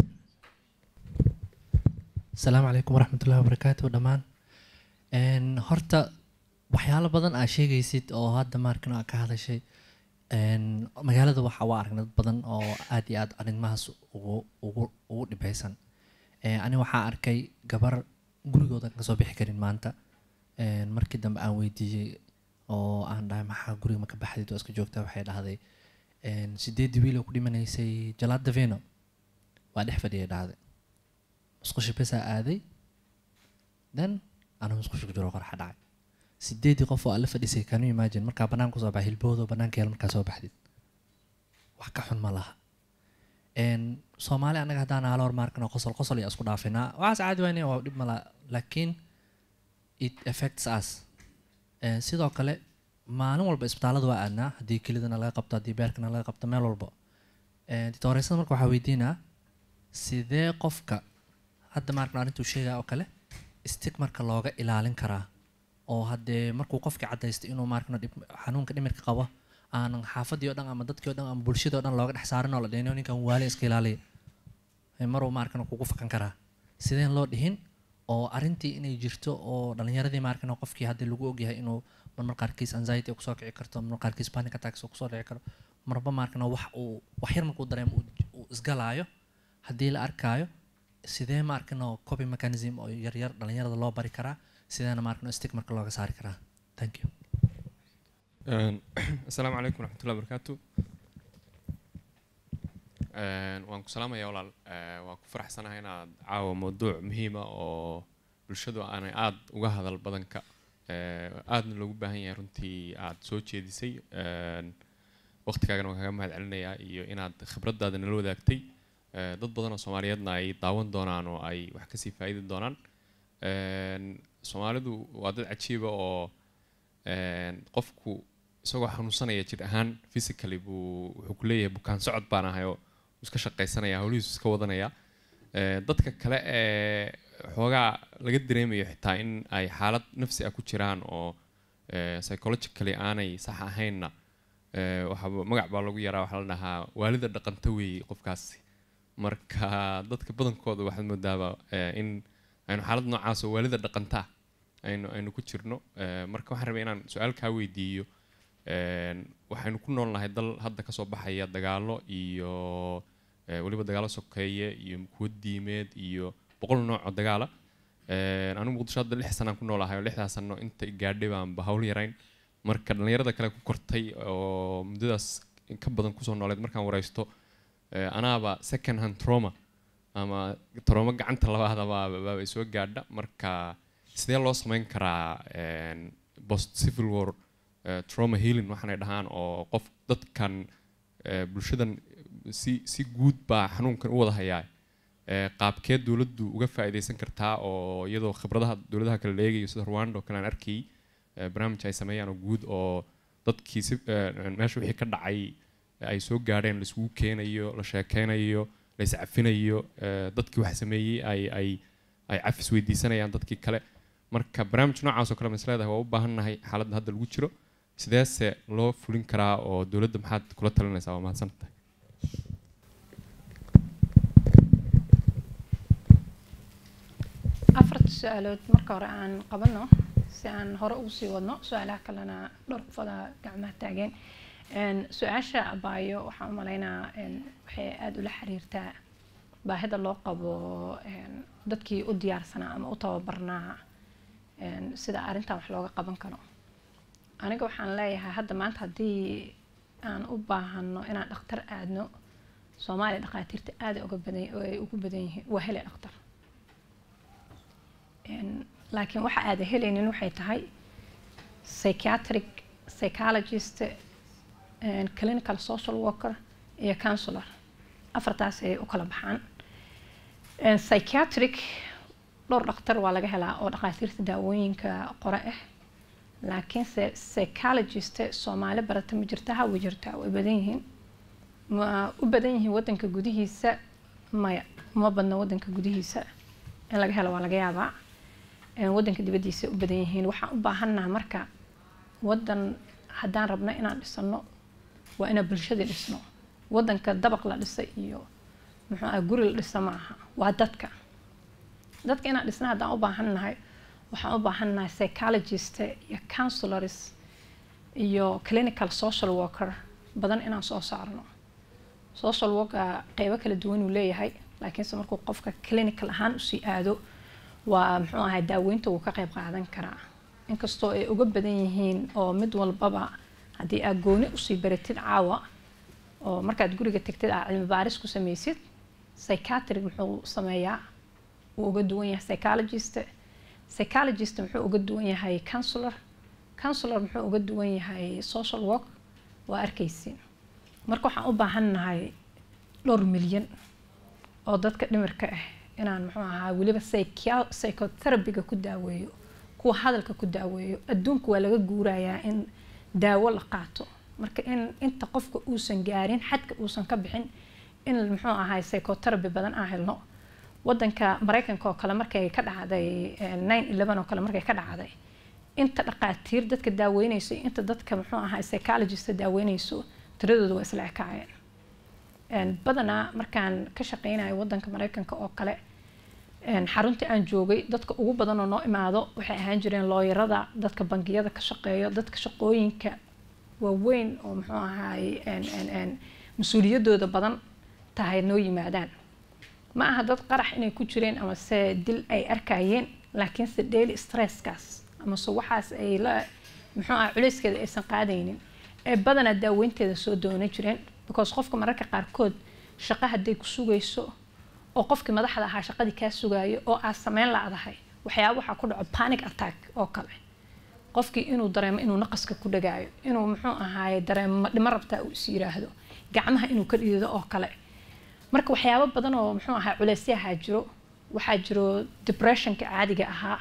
S12: asalaamu calaykum waraxmatullahi wabarakaatu dhammaan Een, horta waxyaalo badan aa sheegaysid oo hadda maarkan aa ka hadashay Een, magaalada waxa waa aragnay dad badan oo aad iyo aad arrimahaas ugu ugu ugu dhibeysan Ee, ani waxaa arkay gabar gurigooda aan kasoo bixi karin maanta Een, markii dambe aan weydiiyey oo aan dhahay maxaa guriga ma ka baxdid oo iska joogtaa waxay dhahday een, sideedii wiil oo ku dhimanaysay jalaad daveno waa dhex fadhiyay dhacday musqusha besaa aaday then anuu musqusha ku jiro qorxa dhacay sideedii qof oo alla fadhisay kanu imagine markaa banaanka kusoo baxay hilboodo banaanka yeel markaa soo baxdid wax ka xun ma laha een soomaali annaga haddaan aala hormaarkano qosol qosol iyo isku dhaafinaa waxaas caadi wayne waa dhib mala laakiin it affects us Een, sidoo kale maalin walba isbitaallada waa aadnaa haddii kelidana laga qabto haddii beerkana laga qabto meel walba Een, dictooreysada marka waxaa weydiinaa sidee qofka hadda maarkan arrintuu sheegaya oo kale stig marka looga ilaalin karaa oo haddee markuu qofkii caddaystay inuu maarkan dhib- xanuunka dhimirka qabo aanan xaafadii oo dhan ama dadkii oo dhan ama bulshadii oo dhan looga dhex saarin oo la dhehino ninkan waali iska ilaaliya Ee, maruu maarkan kugu fakan karaa sideen loo dhihin oo arrintii inay jirto oo dhalinyaradii maarkan qofkii haddii lagu ogyahay inuu marmar qaarkiis anxiety ay kusoo kici karto marmar qaarkiis panic attacks oo kusoo dhici karo marba maarkan wax uu wax yar markuu dareemo uu- uu isgalaayo haddii la arkaayo sidee maarkan oo copy mechanism oo yaryar dhalinyarada loo bari karaa sideena maarkan stick marka looga saari karaa thank you
S13: Een, asalaamu calaykum waraxmatullahi wabarakaatu Een, waan ku salaamayaa walaal Ee, waan ku faraxsanahay inaad caawa mawduuc muhiima oo bulshadu aanay aad uga hadal badanka ee, aadna loogu baahan yahay runtii aad soo jeedisay Een, waqtigaagana waan kaga mahad celinayaa iyo inaad khibradaada nala wadaagtay Ee, dad badan oo soomaaliyeedna ay daawan doonaan oo ay wax kasii faa'iidi doonaan Een, soomaalidu waa dad cajiiba oo een, qofku isagoo xanuunsanaya jir ahaan physically buu wuxuu ku leeyahay bukaan socod baan ahay oo wuu iska shaqaysanaya howlihiisu iska wadanaya Ee, dadka kale ee xoogaa laga dareemayo xitaa in ay xaalad nafsi ah ku jiraan oo ee, psychologically aanay sax ahaynna ee, waxaa magac baa lagu yaraa waxaa la dhahaa waalida dhaqanta weeye qofkaasi marka dadka badankooda waxaad moodaaba ee, in aynu xaalad noocaas oo waalida dhaqanta ah aynu aynu ku jirno Ee, marka waxaan rabay inaan su-aal kaa weydiiyo Een, waxaynu ku noolnahay dal hadda kasoo baxaya dagaalo iyo ee, weliba dagaalo sokeeye iyo kuwo diimeed iyo boqol nooc oo dagaala Een, anigu muqdisho hadda lix sanaan ku noolahay oo lixdaas sano inta i gaadhay baanba hawl yarayn marka dhallinyarada kale ku kortay oo muddadaas in ka badan kusoo nooleed markaan wareysto ee, anaaba second hand trauma ama trauma gacanta labaada baaba soo gaadha marka sidee loo samayn karaa een, post civil war eh, trauma healing waxaanay dhahaan oo qof dadkan eh, bulshadan si si guud baa xanuunkan u wada hayaa Eh, qaabkee dowladdu uga faa'iidaysan kartaa oo iyadoo khibradaha dowladaha kale la eegayo sida Rwanda oo kale aan arkayay eh, barnaamij ay sameeyaan oo guud oo dadkii si eh, meesha wixii ka dhacay ay soo gaadheen la isugu keenayo la sheekeynayo la iscafinayo eh, dadkii wax sameeyey ay ay ay cafis weydiisanayaan dadkii kale marka barnaamij noocaas oo kale ma is leedahay waa u baahannahay xaaladda hadda lagu jiro sideese loo fulin karaa oo dowladda maxaad kula talinaysaa waa mahadsantahay
S7: afarta su-aalood marka hore aan qabano si aan hore ugu sii wadno su-aalaha kalena dhowr qofada gacmaha taageen Een, su-aasha abaayo waxaan u malaynaa een, waxay aada ula xiriirtaa baahida loo qabo een, dadkii u diyaarsanaa ama u tababarnaa een, sida arrintan wax looga qaban karo aniga waxaan leeyahay hadda maanta haddii aan u baahano inaan dhakhtar aadno soomaaliya dhakhaatiirta aada uga badan oo ay ugu badan yihiin waa hele dhakhtar Een, laakiin waxa aada helaynin waxay tahay psychiatric psychologist een, clinical social worker iyo counselor afartaas ay u kala baxaan Een, psychiatric dhowr dhakhtar waa laga helaa oo dhakhaatiirta daawooyinka qore ah laakiinse psychologist soomaali barata ma jirta ha way jirtaa way badan yihiin ma u badan yihiin wadanka gudihiisa maya uma badna wadanka gudihiisa in laga helo waa laga yaabaa Een, wadanka dibadiisa u badan yihiin waxaan u baahannaha marka wadan haddaan rabno inaan dhisano waa inaan bulshadii dhisno wadanka dabaq la dhisa iyo muxuu ah guri la dhisa ma aha waa dadka dadka inaan dhisna haddaan u baahannahay waxaan u baahannahay psychologist iyo counselors iyo clinical social worker badan inaan soo saarno social worker qeybo kala duwan uu leeyahay laakiinse markuu qofka clinical ahaan usii aado waa muxuu ahay daaweynta wuu ka qeyb qaadan karaa inkastoo ay uga badan yihiin oo mid walbaba haddii aad gooni usii baratid caawa oo markaad guriga tegtid aa cilmi baaris ku samaysid psychiatric muxuu sameeyaa wuu uga duwan yahay psychologist psychologist muxuu uga duwan yahay counselor counselor muxuu uga duwan yahay social work waa arkaysiin marka waxaan u baahannahay dhowr milyan oo dadka dhimirka ah inaan muxuu ahaa weliba psychia- psychotherapy-ga ku daaweeyo kuwa hadalka ku daaweeyo adduunka waa laga guurayaa in daawo la qaato marka in inta qofka uusan gaarin xadka uusan ka bixin in muxuu ahaay psychotherapy badan aan helno wadanka mareykanka oo kale markay ka dhacday nine eleven oo kale markay ka dhacday inta dhaqaatiir dadka daaweynayso iyo inta dadka muxuu ahaa psychologist daaweynayso tiradooda waa isla ekaayeen badanaa markaan ka shaqeynayo wadanka mareykanka oo kale xaruntii aan joogay dadka ugu badan oo noo imaado waxay ahaan jireen looyarada dadka bangiyada ka shaqeeyo dadka shaqooyinka waaweyn oo muxuu ahaay mas-uuliyadooda badan tahay noo yimaadaan ma aha dad qarax inay ku jireen ama se dil ay arkayeen laakiinse daily stresskaas ama se waxaas ay la muxuu aha culeyskeeda aysan qaadaynin ee badanaa daaweynteeda soo doonan jireen because qofka mararka qaarkood shaqo hadday ku sugayso oo qofkii madaxda ahaa shaqadii kaa sugaayo oo aad sameyn la-dahay waxyaaba waxaa ku dhaco panic attack oo kale qofkii inuu dareemo inuu naqaska ku dhagaayo inuu muxuu ahaaye dareemo dhimo rabtaa uu is yiraahdo gacmaha inuu ka dhiido oo kale marka waxyaabo badan oo muxuu ahaa culeysyahaa jiro waxaa jiro depressionka caadiga ahaa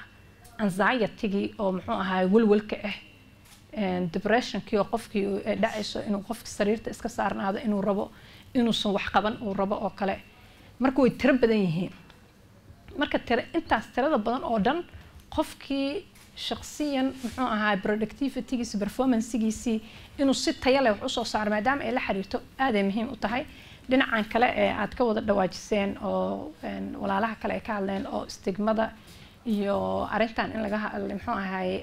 S7: anxietygii oo muxuu ahaa walwalka ah depressionkii oo qofkii dhacayso inuu qofki sariirta iska saarnaado inuu rabo inuusan wax qaban uu rabo oo kale marka way tiro badan yihiin marka tira intaas tirada badan oo dhan qofkii shaqsiyan muxuu ahaa productivitygiisi performancegiisii inuu si taya leh wax usoo saaro maadaama ay la xiriirto aaday muhiim u tahay dhinacan kale ee aad ka wada dhawaajiseen oo walaalaha kale ay ka hadleen oo stigmada iyo arintan in laga muxuu ahaay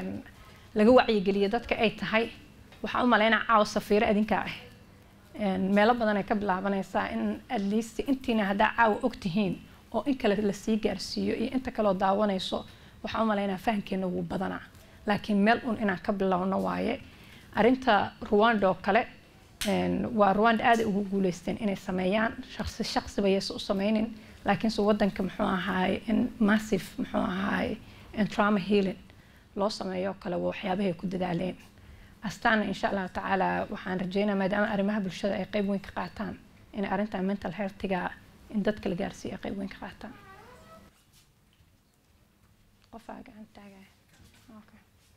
S7: laga wacyigeliyo dadka ay tahay waxaan u malaynaa caawa safiiro adinkaa ah meelo badan ay ka bilaabanaysaa in at least intiina haddaa caawa ogtihiin oo in kale lasii gaarsiiyo iyo inta kaleo daawanayso waxaan u malaynaa fahamkeena wuu badanaa laakiin meel un inaan ka bilowno waaye arinta ruwanda oo kale waa ruwanda aaday ugu guuleysteen inay sameeyaan shaqsi shaqsiba yaysa u sameynin laakiinse wadanka muxuu ahaay in massive muxuu ahaay trauma healing loo sameeyo kale waa waxyaabahay ku dadaaleen astaana insha allahu tacaala waxaan rajeynaa maadaama arrimaha bulshada ay qeyb weyn ka qaataan in arrinta mental healthiga in dadka la gaarsiiyo ay qeyb weyn ka qaataan qofaa gacan taagaya okay.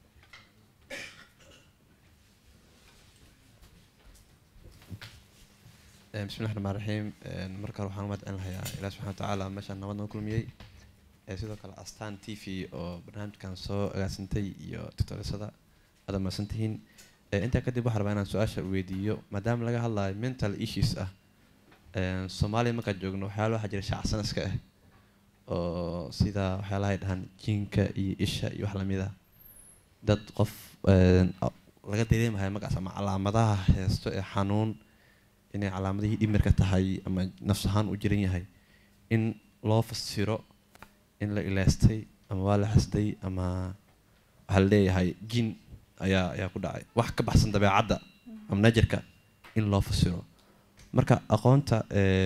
S14: bismi llahi raxmaan raxiim marka hore waxaan umad celin lahayaa ilaah subxana wa tacaala meeshaan nabad noo kulmiyey sidoo kale astaan t v oo barnaamijkan soo agaasintay iyo tutorisada aad mahadsan tihiin intaa kadib waxaa rabaa inaan su-aasha weydiiyo maadaama laga hadlayo mental issues ah soomaaliya markaan joogno waxyaala waxaa jira shacsanaska ah oo sida waxyaalaha ay dhahaan jinka iyo isha iyo wax lamid ah dad qof laga dareemayo magacaas ama calaamadaha heesto ee xanuun inay calaamadihii dhimirka tahay ama nafs ahaan u jiran yahay in loo fasiro in la ilaastay ama waa la xasday ama waxaa la leeyahay jin ayaa ayaa ku dhacay wax ka baxsan dabeecadda ama najarka in loo fasiro marka aqoonta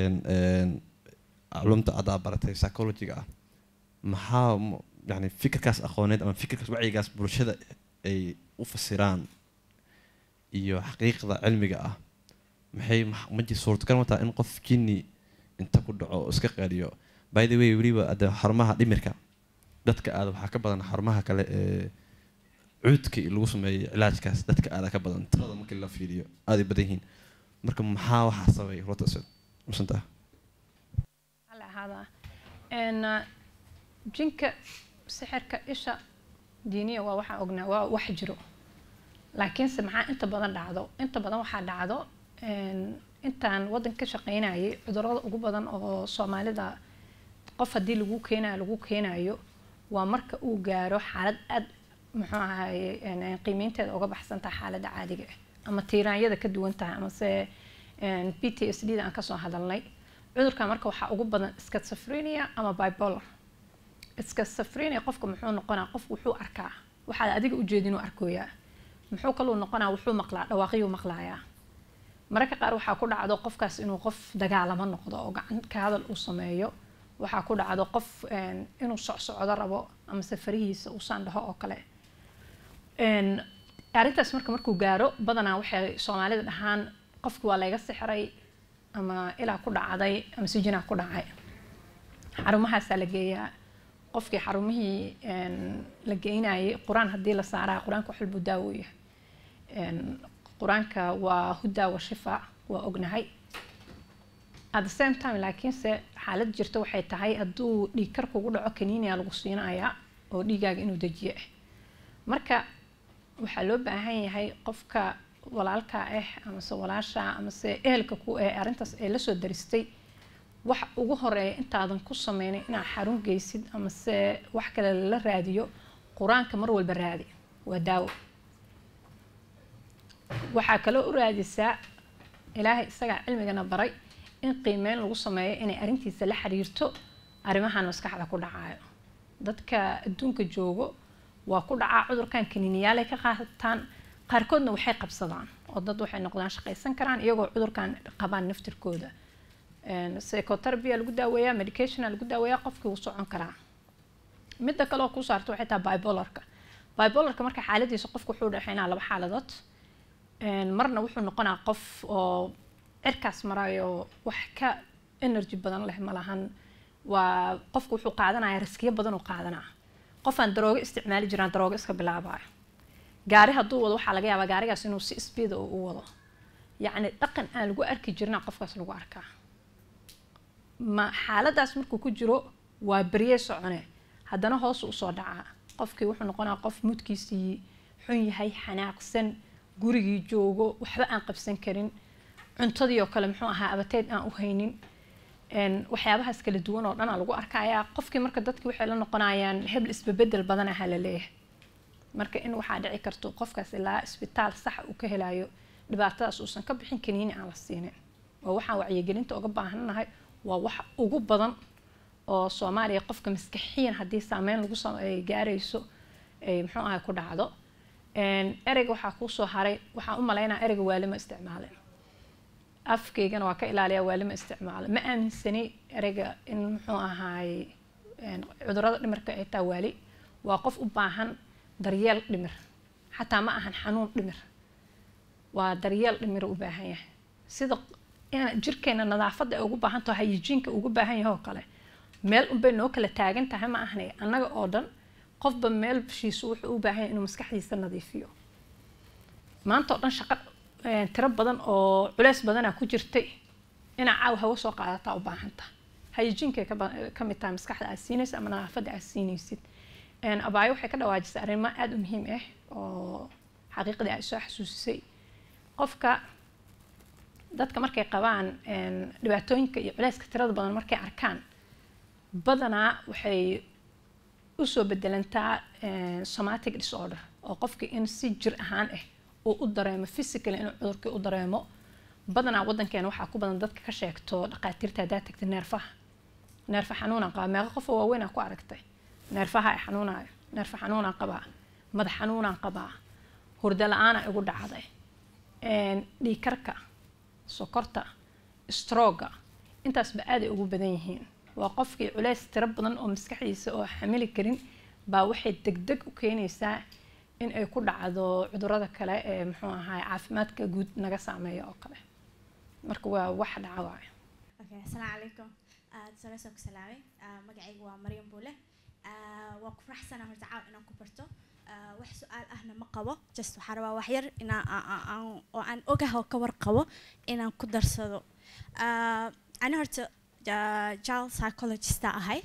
S14: culumta adaa baratay psychologiga ah maxaa yani fikirkaas aqooneed ama fikirkaas wacyigaas bulshada ay u fasiraan iyo xaqiiqda cilmiga ah maxay ma jir suurtagal ma taha in qof jinni inta ku dhaco oo iska qaadiyo by the way weliba ade xarumaha dhimirka dadka aada waxaa ka badan xarumaha kale ee cuudka lagu sameeyo cilaajkaas dadka aada ka badan tirada markii la fiiriyo aaday badan yihiin marka maxaa waxaa sabay rota masantaa
S7: ahaada jinka sixirka isha diiniya waa waxaan ognaa waa wax jiro laakiinse maxaa inta badan dhacdo inta badan waxaa dhacdo intaan waddan ka shaqeynayay cudurada ugu badan oo soomaalida qof haddii lagu keenayo lagu keenayo waa marka uu gaaro xaalad aad muxuu ahaye qiimeynteeda uga baxsan tahay xaaladda caadiga ah ama tiiraanyada ka duwan tahay amase p t s d da aan kasoo hadalnay cudurka marka waxaa ugu badan schizophrenia ama bipolar schizophrenia qofka muxuu noqonaa qof wuxuu arkaa waxaad adiga ujeedin uu arkooyaa muxuu kaluu noqonaa wuxuu maqlaa dhawaaqiyuu maqlaayaa mararka qaar waxaa ku dhacdo qofkaas inuu qof dagaalamo noqdo oo gacan ka hadal uu sameeyo waxaa ku dhacdo qof een, inuu socsocdo rabo ama safarihiisa uu saandhaho oo kale Een, arrintaas marka markuu gaaro badanaa waxay soomaalida dhahaan qofki waa layga sixray ama ilaa ku dhacday ama sijinaa ku dhacay xarumahaasaa la geeyaa qofkii xarumihii een, la geynayay qur-aan haddii la saaraa qur-aanka wax walbuu daawo u yahay Een, qur-aanka waa hudaa wa shifa waa ognahay at the same time laakiinse xaalad jirta waxay tahay hadduu dhiig kar kugu dhaco kaniiniyaa lagu siinayaa oo dhiigaaga inuu dejiyo ah marka waxaa loo baahan yahay qofka walaalka ah amase walaasha amase ehelka ku eh arrintaas ay lasoo daristay wax ugu horeeya intaadan ku sameynin inaad xarun geysid amase wax kale lala raadiyo qur-aanka mar walba raadi waa daawo waxaa kaloo u raadisaa ilaahay isagaa cilmigana baray in qiimeyn lagu sameeyo inay arrintiisa la xiriirto arrimahan maskaxda ku dhacayo dadka adduunka joogo waa ku dhacaa cudurkan kaniiniyaalay ka qaataan qaarkoodna waxay qabsadaan oo dad waxay noqdaan shaqaysan karaan iyagoo cudurkan qabaan naftirkooda psychotherapy lagu daaweeyaa medicationa lagu daaweeyaa qofkii wuu socon karaa midda kale oo kuu saarta waxay tahay bipolarka bipolarka marka xaaladiisa qofku wuxuu dhexeynaa laba xaaladood Een, marna wuxuu noqonaa qof oo cirkaas marayo wax ka energy badan leh ma lahan waa qofku wuxuu qaadanaya riskiyo badan uu qaadanaa qofaan daroogo isticmaali jiraan daroogo iska bilaabayo gaari hadduu wado waxaa laga yaabaa gaarigaas inuu si speed u wado yacni dhaqan aan lagu arki jirna qofkaas lagu arkaa ma xaaladaas markuu ku jiro waa berye socone haddana hoos usoo dhacaa qofkii wuxuu noqonaa qof mudkiisii xun yahay xanaaqsan gurigii joogo waxba aan qabsan karin cuntadii oo kale muxuu ahaa abateed aan u haynin Een, waxyaabahaas kala duwan oo dhan aa lagu arkayaa qofkii marka dadki waxay la noqonayaan hebel isbebedel badan aha la leeyahay marka in waxaa dhici karto qofkaas ilaa isbitaal sax uu ka helayo dhibaatadaas uusan ka bixin kaniini aan la siinin waa waxaan wacyigelinta uga baahannahay waa wax ugu badan oo soomaaliya qofka maskaxiyan haddii saameyn lagu sam- ay gaarayso ay muxuu ahay ku dhacdo Een, ereyga waxaa kuu soo haray waxaan u malaynaa ereyga waalima isticmaalin afkaygana waa ka ilaaliyaa waalima isticmaalo ma aaminsani ereyga in muxuu ahaay een, cudurrada dhimirka ay taa waali waa qof u baahan daryeel dhimir xataa ma ahan xanuun dhimir waa daryeel dhimir u baahan yahay sida in jirkeena nadaafadda ay ugu baahan tahay hayijiinka ugu baahan yahay oo kale meel unbay noo kala taagan tahay ma ahane annaga oo dhan qofba meel bishiisu wuxuu u baahan yahay inuu maskaxdiisa nadiifiyo maanta oo dhan shaqo een, tiro badan oo culeys badanaa ku jirtay inaa caaw hawo soo qaadataa u baahan tahay hayijiinkay ka ba- ka mid tahay maskaxda aad siinaysa ama nadaafadda aad siinaysid Een, abaayo waxay ka dhawaajisay arrimo aada u muhiim ah oo xaqiiqdii ay soo xasuusisay qofka dadka markay qabaan een, dhibaatooyinka iyo culeyska tirada badan markay arkaan badanaa waxay usoo bedelantaa een, somatic disorder oo qofka in si jir ahaan ah uu u dareemo physically inuu cudurkii u dareemo badanaa wadankeena waxaa ku badan dadka ka sheegto dhaqaatiirta haddaad tagta neerfaha neerfa xanuunaan qabaa meeqa qof oo waaweyn aa ku aragtay neerfaha ay xanuunayo neerfa xanuunaan qabaa madax xanuunaan qabaa hurdo la-aana igu dhacday een, dhiig karka sokorta strooga intaasba aaday ugu badan yihiin waa qofkii culeys tiro badan oo maskaxdiisa oo xamili karin baa waxay degdeg u keenaysaa in ay ku dhacdo cudurada kale ee muxuu ahaay caafimaadka guud naga saameeya oo kale marka waa wax dhaca waayo
S15: Okay, asalaamu calaykum aad sare soo ku salaamay Ah, magacaygu waa maryam buule Ah, waa ku faraxsanaa horta caaw inaan ku barto Ah, wax su-aal ahna ma qabo just waxaa rabaa wax yar inaan aan- aan- aan- oo aan ogaha oo ka warqabo inaan ku darsado Ah, ani horta ja- child psychologista ahay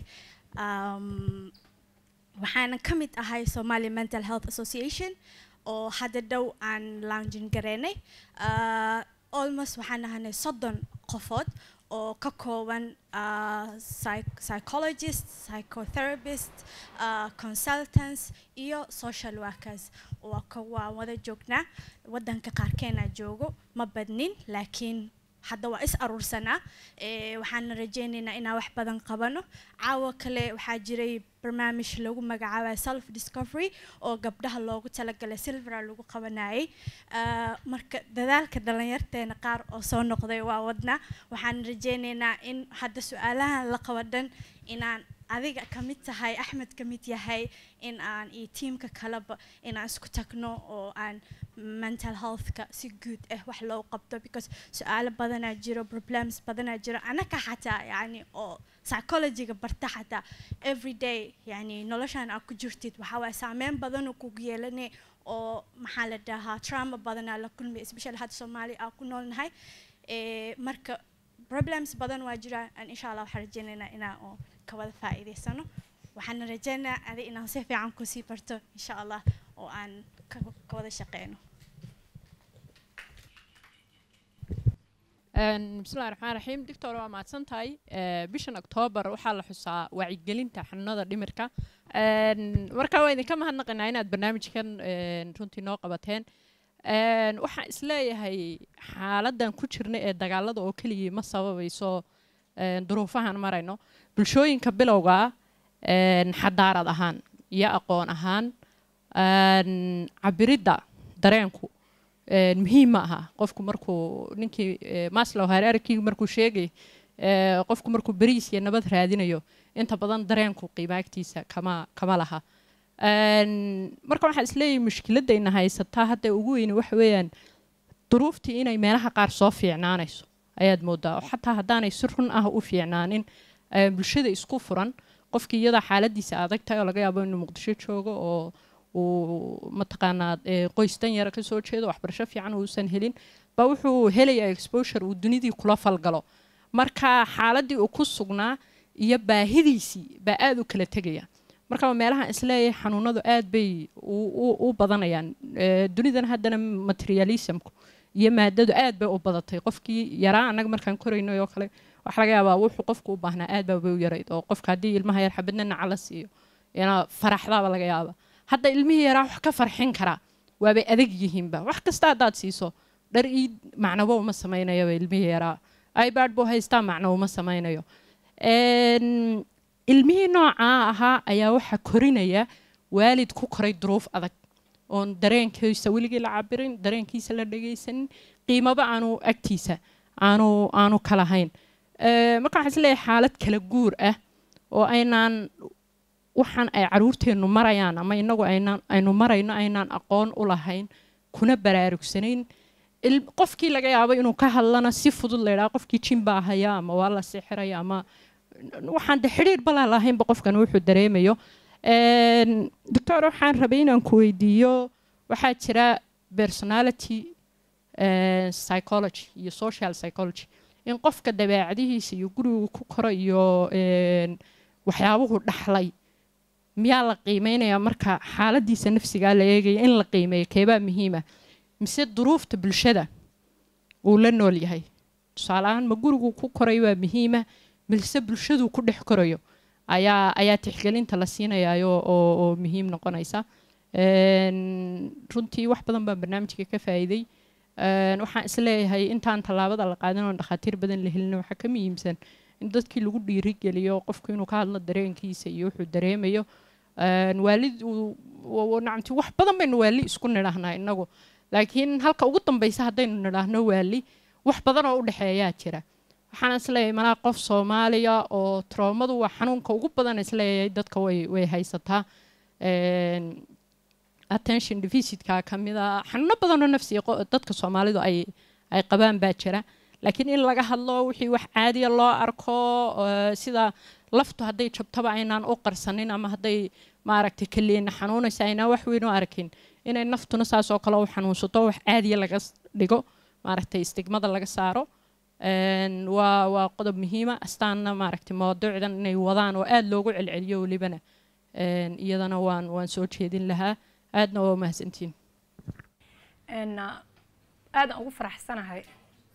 S15: Um, waxaana ka mid ahay somali mental health association oo hadda dhow aan loungin gareynay Ah, almost waxaan ahanay soddon qofood oo ka kooban ah, psych- psychologist psychotherapist ah, consultants iyo social workers waa ka waa wada joognaa wadanka qaarkeena joogo ma badnin laakiin hadda waa is aruursanaa Eh, waxaana rajaynaynaa inaan wax badan qabano caawa kale waxaa jiray barnaamij lagu magacaabay self discovery oo gabdhaha loogu talagalay silvera lagu qabanayay Ah, marka dadaalka dhalinyarteena qaar oo soo noqday waa wadnaa waxaan rajaynaynaa in hadda su-aalahan la qabo dhan inaan adiga ka mid tahay axmed ka mid yahay in aan iyo tiimka kaleba inaan isku tagno oo aan mental healthka si guud ah wax loo qabto because su-aalo badanaa jiro problems badanaa jiro anaka xataa yani oo psychologyga barta xataa everyday yani noloshan aad ku jirtid waxaa waaya saameyn badanoo kugu yeelane oo maxaa la dhahaa trauma badanaa la kulmi especially hadda soomaaliya aan ku noolnahay Eh, marka problems badan waa jiraan aan insha allah waxaan rajaynaynaa inaan oo ka wada faa'iidaysano waxaana rajaynayaa adi inaan si fiican kusii barto insha allah oo aan ka ka wada shaqeyno
S16: Een, bismillahi raxmaan raxiim doctor waa mahadsan tahay Eh, bishan oktoobar waxaa la xusaa wacyigelinta xanuunada dhimirka Een, marka waa idinka mahadnaqaynaa inaad barnaamijkan een, runtii noo qabateen Een, waxaan isleeyahay xaaladan ku jirna ee dagaalada oo keligii ma sababayso een, duruufahan marayno bulshooyinka bilowga ah een, xadaarad ahaan iyo aqoon ahaan een, cabiridda dareenku een, muhiim ma aha qofku markuu ninkii eh, maslow hierarchy markuu sheegay eh, qofku markuu beriis iyo nabad raadinayo inta badan dareenku qiimaagtiisa kama kama laha Een, marka waxaan isleeyahay mushkiladayna haysataa hadda ugu weyni waxa weeyaan duruuftii inay meelaha qaar soo fiicnaanayso ayaad moodaa oo xataa haddaanay si run ah u fiicnaanin eh, bulshada isku furan qofkii iyadaa xaaladiisa adag tahay oo laga yaabo inuu muqdisho joogo oo uu mataqaanaa eh, qoys dan yara kasoo jeedo waxbarasho fiican uusan helin baa wuxuu helayaa exposure uu dunidii kula falgalo marka xaaladii uu ku sugnaa iyo baahidiisii baa aada u kala tegaya marka waa meelaha isleeyahay xanuunadu aad bay u- u- u badanayaan Eh, dunidan haddana materialismku iyo maadadu aad bay u badatay qofkii yaraa annaga markaan koraynay oo kale waxa laga yaabaa wuxuu qofku u baahnaa aad baa bay u yarayd oo qofka haddii ilmaha yar xabadna naca la siiyo ina faraxdaaba laga yaaba hadda ilmihii yaraa wax ka farxin karaa waabay adag yihiinba wax kasta haddaad siiso dhar ii macnabo uma samaynayaba ilmihii yaraa ibad buu haystaa macno uma samaynayo Een, ilmihii noocaa ahaa ayaa waxaa korinaya waalid ku koray duruuf adag oon dareenkiisa weligii la cabirin dareenkiisa la dhagaysanin qiimaba aanu agtiisa aanu aanu kalahayn Eh, marka waxaan isleeyahay xaalad kala guur ah oo aynaan waxaan ay caruurteennu marayaan ama inagu aynaan aynu marayno aynaan aqoon u lahayn kuna baraarugsanayn il- qofkii laga yaabo inuu ka hadlana si fudud la yidhaha qofkii jin baa haya ama waa la sixiraya ama waxaan de xidhiir balaa lahaynba qofkan wuxuu dareemayo Een, doctor waxaan rabay inaan ku weydiiyo waxaa jira personality eh, psychology iyo social psychology in qofka dabeecadihiisa iyo gurigu ku koro iyo een, waxyaabuhu dhaxlay miyaa la qiimeynayaa marka xaaladiisa nafsigaa la eegaya in la qiimeeyo keebaa muhiima mise duruufta bulshada uu la nool yahay tusaale ahaan ma gurigu ku koray waa muhiima mise bulshadu ku dhex korayo ayaa ayaa tixgelinta la siinayayo oo, oo muhiim noqonaysa Een, runtii wax badan baan barnaamijka ka faa'iiday Een, waxaan isleeyahay intaan tallaabada la qaadan oo dhakhaatiir badan la helin waxaa ka muhiimsan in dadkii lagu dhiirigeliyo qofku inuu ka hadlo dareenkiisa iyo wuxuu dareemayo Een, waalid uu- wa- wa- nacamti wax badan baynu waali isku nidhaahnaa inagu laakiin halka ugu dambeysa haddaynu nidhaahno waali wax badan oo u dhexeeyaa jira waxaan isleeyahay malaa qof soomaaliya oo troomadu waa xanuunka ugu badan isleeyahay dadka way way haysataa Een, attention deficitka ka mid a xanuuno badanoo nafsiga qo- dadka soomaalidu ay ay qabaan baa jira laakiin in laga hadlo wixii wax caadiya loo arko eh, sida laftu hadday jabtaba aynaan u qarsanin ama hadday maaragtay kaliina xanuunaysa aynaan wax weyn u arkin inay naftuna saas oo kale u xanuunsato wax caadiya laga s- dhigo maaragtay istigmada laga saaro Een, waa waa qodob muhiima astaanna maaragtay mawduucdan inay wadaan oo aada loogu celceliyo welibana Een, iyadana waan waan soo jeedin lahaa aadna waa mahadsantiin
S7: n aadan ugu faraxsanahay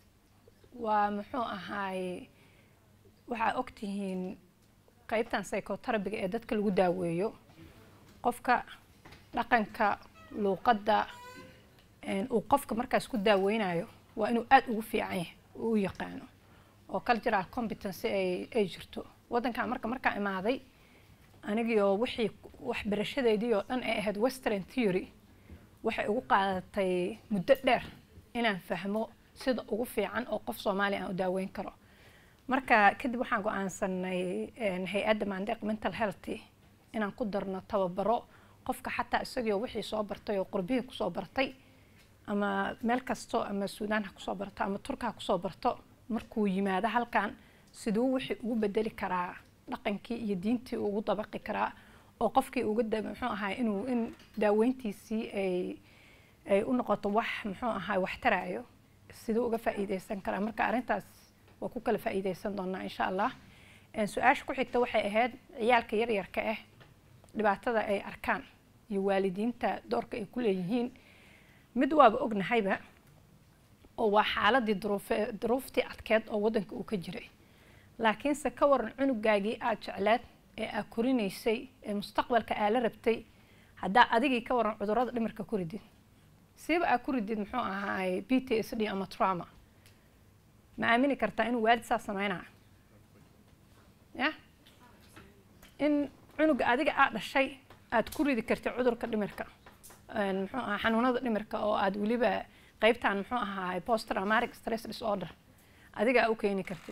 S7: waa muxuu ahaay waxaa ogtihiin qeybtan psychoterabiga ee dadka lagu daaweeyo qofka dhaqanka luuqadda n uu qofka markaas ku daaweynayo waa inuu aada ugu fiican yahay u yaqaano oo cultural competency ay ay jirto waddankan marka markaa imaaday anigii oo wixii waxbarashadeedii oo dhan ay ahayd western theory waxay ugu qaadatay muddo dheer inaan fahmo sida ugu fiican oo qof soomaaliya aan u daaweyn karo marka kadib waxaan go-aansanay hay-adda mandeeq mental health inaan ku darno tababaro qofka xataa isagoo wixii soo bartay oo qurbihii kusoo bartay ama meel kasto ama suudaan ha kusoo barto ama turka ha kusoo barto markuu yimaado halkan siduu wixii ugu bedeli karaa dhaqankii iyo diintii ugu dabaqi karaa oo qofkii uga da muxuu ahaa inuu in daaweyntiisii ay ay u noqoto wax muxuu ahaa wax taraayo siduu uga faa'iideysan karaa marka arrintaas waa ku kala faa'iideysan doonaa insha allah su-aasha ku xigta waxay ahayd ciyaalka yaryarka ah dhibaatada ay arkaan iyo waalidiinta doorka ay ku leeyihiin mid waaba ognahayba oo waa xaaladii duruufe duruuftii adkeed oo waddanka uu ka jiray laakiinse ka waran cunugaagii aada jecleed ee aad korinaysay ee mustaqbalka aa la rabtay haddaa adigii ka waran cudurrada dhimirka ku ridid siiba aad ku ridid muxuu ahaay b t s d ama trauma ma aamini kartaa inuu waalid saa sameynaa ya in cunuga adiga aad dhashay aad ku ridi kartid cudurka dhimirka muxuu ahaa xanuunada dhimirka oo aad weliba qeybtan muxuu ahaay post traumatic stress disorder adiga aa u keeni kartid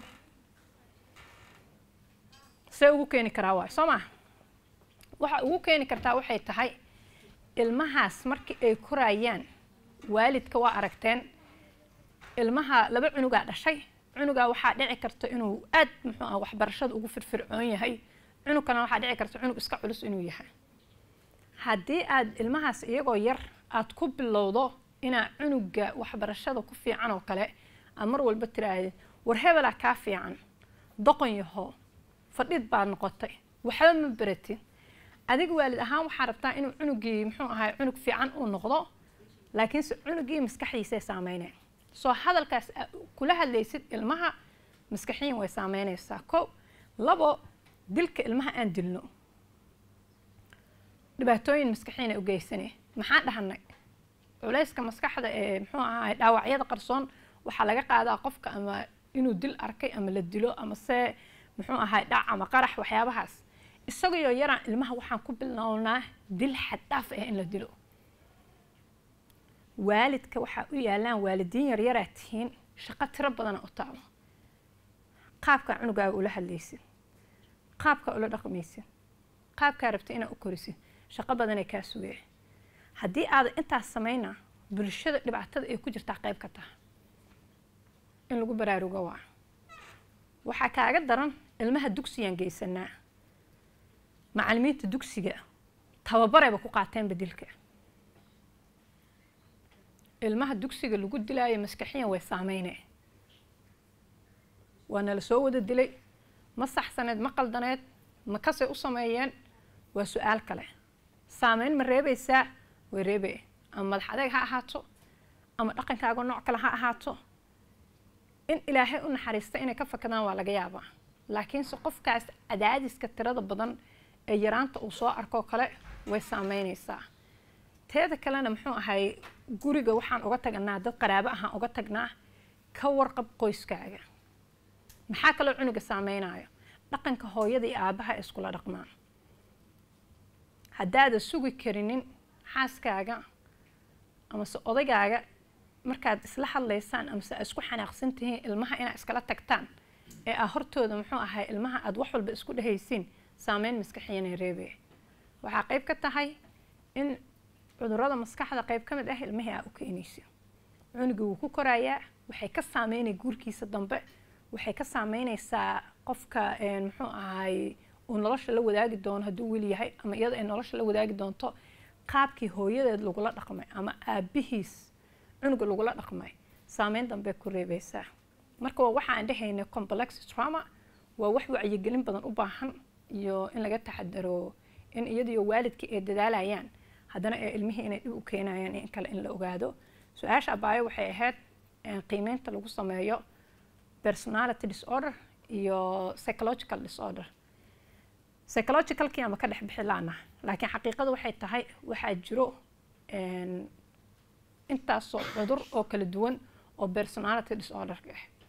S7: see ugu keeni karaa waay soo maa waxa ugu keeni kartaa waxay tahay ilmahaas markii ay korayaan waalidka waa aragteen ilmaha laba cunugaa dhashay cunugaa waxaa dhici karta inuu aad muxuu ah waxbarashada ugu firfircoon yahay cunugkana waxaa dhici karta cunug iska culus inuu yahay haddii aad ilmahaas iyagoo yar aad ku bilowdo inaa cunuga waxbarashada ku fiican oo kale aad mar walba tiraahdeed war hebelaa kaa fiican doqon yaho fadhid baad noqotay waxba ma beratin adiga waalid ahaan waxaa rabtaa inuu cunugii muxuu ahay cunug fiican uu noqdo laakiinse cunugii maskaxdiisay saameyneen soo hadalkaas kula hadlaysid ilmaha maskaxiyin way saameynaysaa ko labo dilka ilmaha aan dilno dhibaatooyin maskaxiyin ay u geysanay maxaan dhahanay culayska maskaxda ee muxuu ahay dhaawacyada qarsoon waxaa laga qaadaa qofka ama inuu dil arkay ama la dilo ama se muxuu ahay dhac ama qarax waxyaabahaas isagoo yaraan ilmaha waxaan ku bilownaa dil xaddhaaf ah in la dilo waalidka waxaa u yaalaan waalidiin yaryaraa tihiin shaqo tiro badana u taalo qaabkaa cunugaaga ula hadlaysid qaabkaa ula dhaqmaysid qaabkaa rabta inaad u korisid shaqo badanay kaa sugaya haddii aada intaas samayna bulshada dhibaatada ay ku jirtaa qayb ka taha in lagu baraarugo waa waxaa kaaga daran ilmaha dugsigaan geysanaa macalimiinta dugsiga tababarayba ku qaateen bedilka ilmaha dugsiga lagu dilaayo maskaxiyan way saameyne waa nala soo wada dilay ma saxsaneed ma qaldaneed ma kasay u sameeyeen waa su-aal kale saameyn ma reebaysaa way reebay ama madax adeeg ha ahaato ama dhaqankaaga nooc kale ha ahaato in ilaahay u naxariista inay ka fakadaan waa laga yaabaa laakiinse qofkaas cadaadiska tirada badan ee yaraanta uu soo arkoo kale way saameynaysaa teeda kalena muxuu ahay guriga waxaan uga tagnaa dad qaraabo ahaan uga tagnaa ka warqab qoyskaaga maxaa kaloo cunuga saameynayo dhaqanka hooyada iyo aabaha ee iskula dhaqmaan haddaada sugi karinin xaaskaaga amase odaygaaga markaad isla hadlaysaan amase aad isku xanaaqsan tihiin ilmaha inaad iskala tagtaan ee aa hortooda muxuu ahay ilmaha aad wax walba isku dhehaysiin saameyn maskaxiyanay reebaya waxaa qayb ka tahay in cudurada maskaxda qayb ka mid ah ilmihii aa u keenaysa cunugii wuu ku korayaa waxay ka saameynay guurkiisa dambe waxay ka saameynaysaa qofka muxuu ahay uu nolosha la wadaagi doono hadduu wiil yahay ama iyada ay nolosha la wadaagi doonto qaabkii hooyadeed lagula dhaqmay ama aabihiis cunuga lagula dhaqmay saameyn dambe ku reebaysaa marka waa waxa aan dhehayna complex trauma waa wax wacyigelin badan u baahan iyo in laga taxadaro in iyadiyo waalidkii ay dadaalayaan haddana ee ilmihii inay dhib u keenayaan in kale in la ogaado su-aasha abaayo waxay ahayd qiimeynta lagu sameeyo personality disorder iyo psychological disorder psychologicalkii ama ka dhex bixi laana laakiin xaqiiqada waxay tahay waxaa jiro intaasoo cudur oo kala duwan oo personality disorderka ah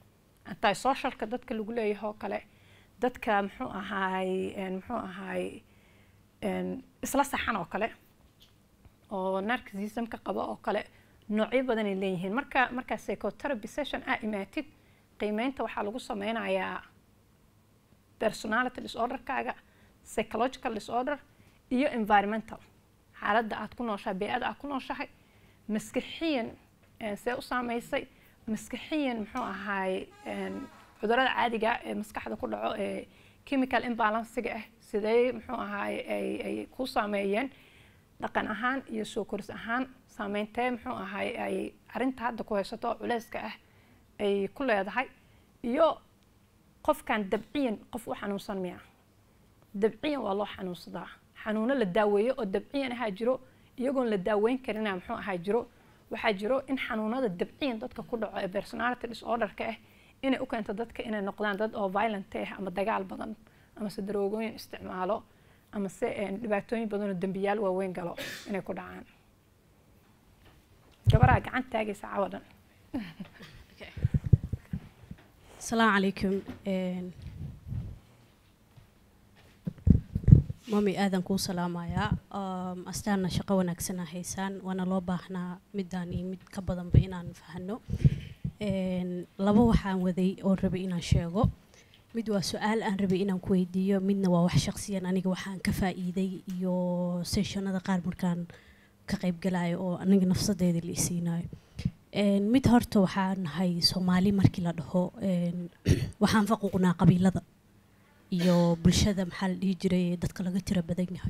S7: anti socialka dadka lagu leeyahay oo kale dadka muxuu ahaay een, muxuu ahaay een, isla saxan oo kale oo narcissismka qaba oo kale noocyo badan ay leeyihiin marka marka psychotherapy session aa imaatid qiimeynta waxaa lagu sameynayaa personality disorderkaaga psychological disorder iyo environmental xaaladda aad ku nooshahay bey'ada aad ku nooshahay maskaxiyan eh, see u saameysay maskaxiyan muxuu ahaay een, cudurrada caadiga ah ee maskaxda ku dhaco ee chemical imbalancega ah sidee muxuu ahaay ay ay ku saameeyeen dhaqan ahaan iyo soo koris ahaan saameyntee muxuu ahaay ay arrinta hadda ku haysato oo culeyska ah ay ku leedahay iyo qofkan dabciyan qof u xanuunsan miya dabciyan waa loo xanuunsadaa xanuuno la daaweeyo oo dabciyan ahaa jiro iyagoon la daaweyn karina muxuu ahaa jiro waxaa jiro in xanuunada dabciyan dadka ku dhaco ee personality disorderka ah inay u keento dadka inay noqdaan dad oo violent ah ama dagaal badan ama se daroogooyin isticmaalo ama se een, dhibaatooyin badan oo dembiyaal waaweyn galo inay ku dhacaan gabaraa gacan taagaysa cawadan
S17: السلام عليكم mami aadan kuu salaamayaa Um, astaana shaqo wanaagsan aa haysaan waana loo baahnaa midaan iyo mid ka badanba inaan fahano Een, laba waxaan waday oon rabay inaan sheego mid waa su-aal aan rabay inaan ku weydiiyo midna waa wax shaqsiyan aniga waxaan ka faa'iiday iyo sessionada qaar markaan ka qaybgalayo oo aniga nafsadeeda la isiinayo Een, mid horta waxaan nahay soomaali markii la dhaho een, waxaan faquuqnaa qabiilada iyo bulshada maxaa la dhihi jiray dadka laga tira badan yahay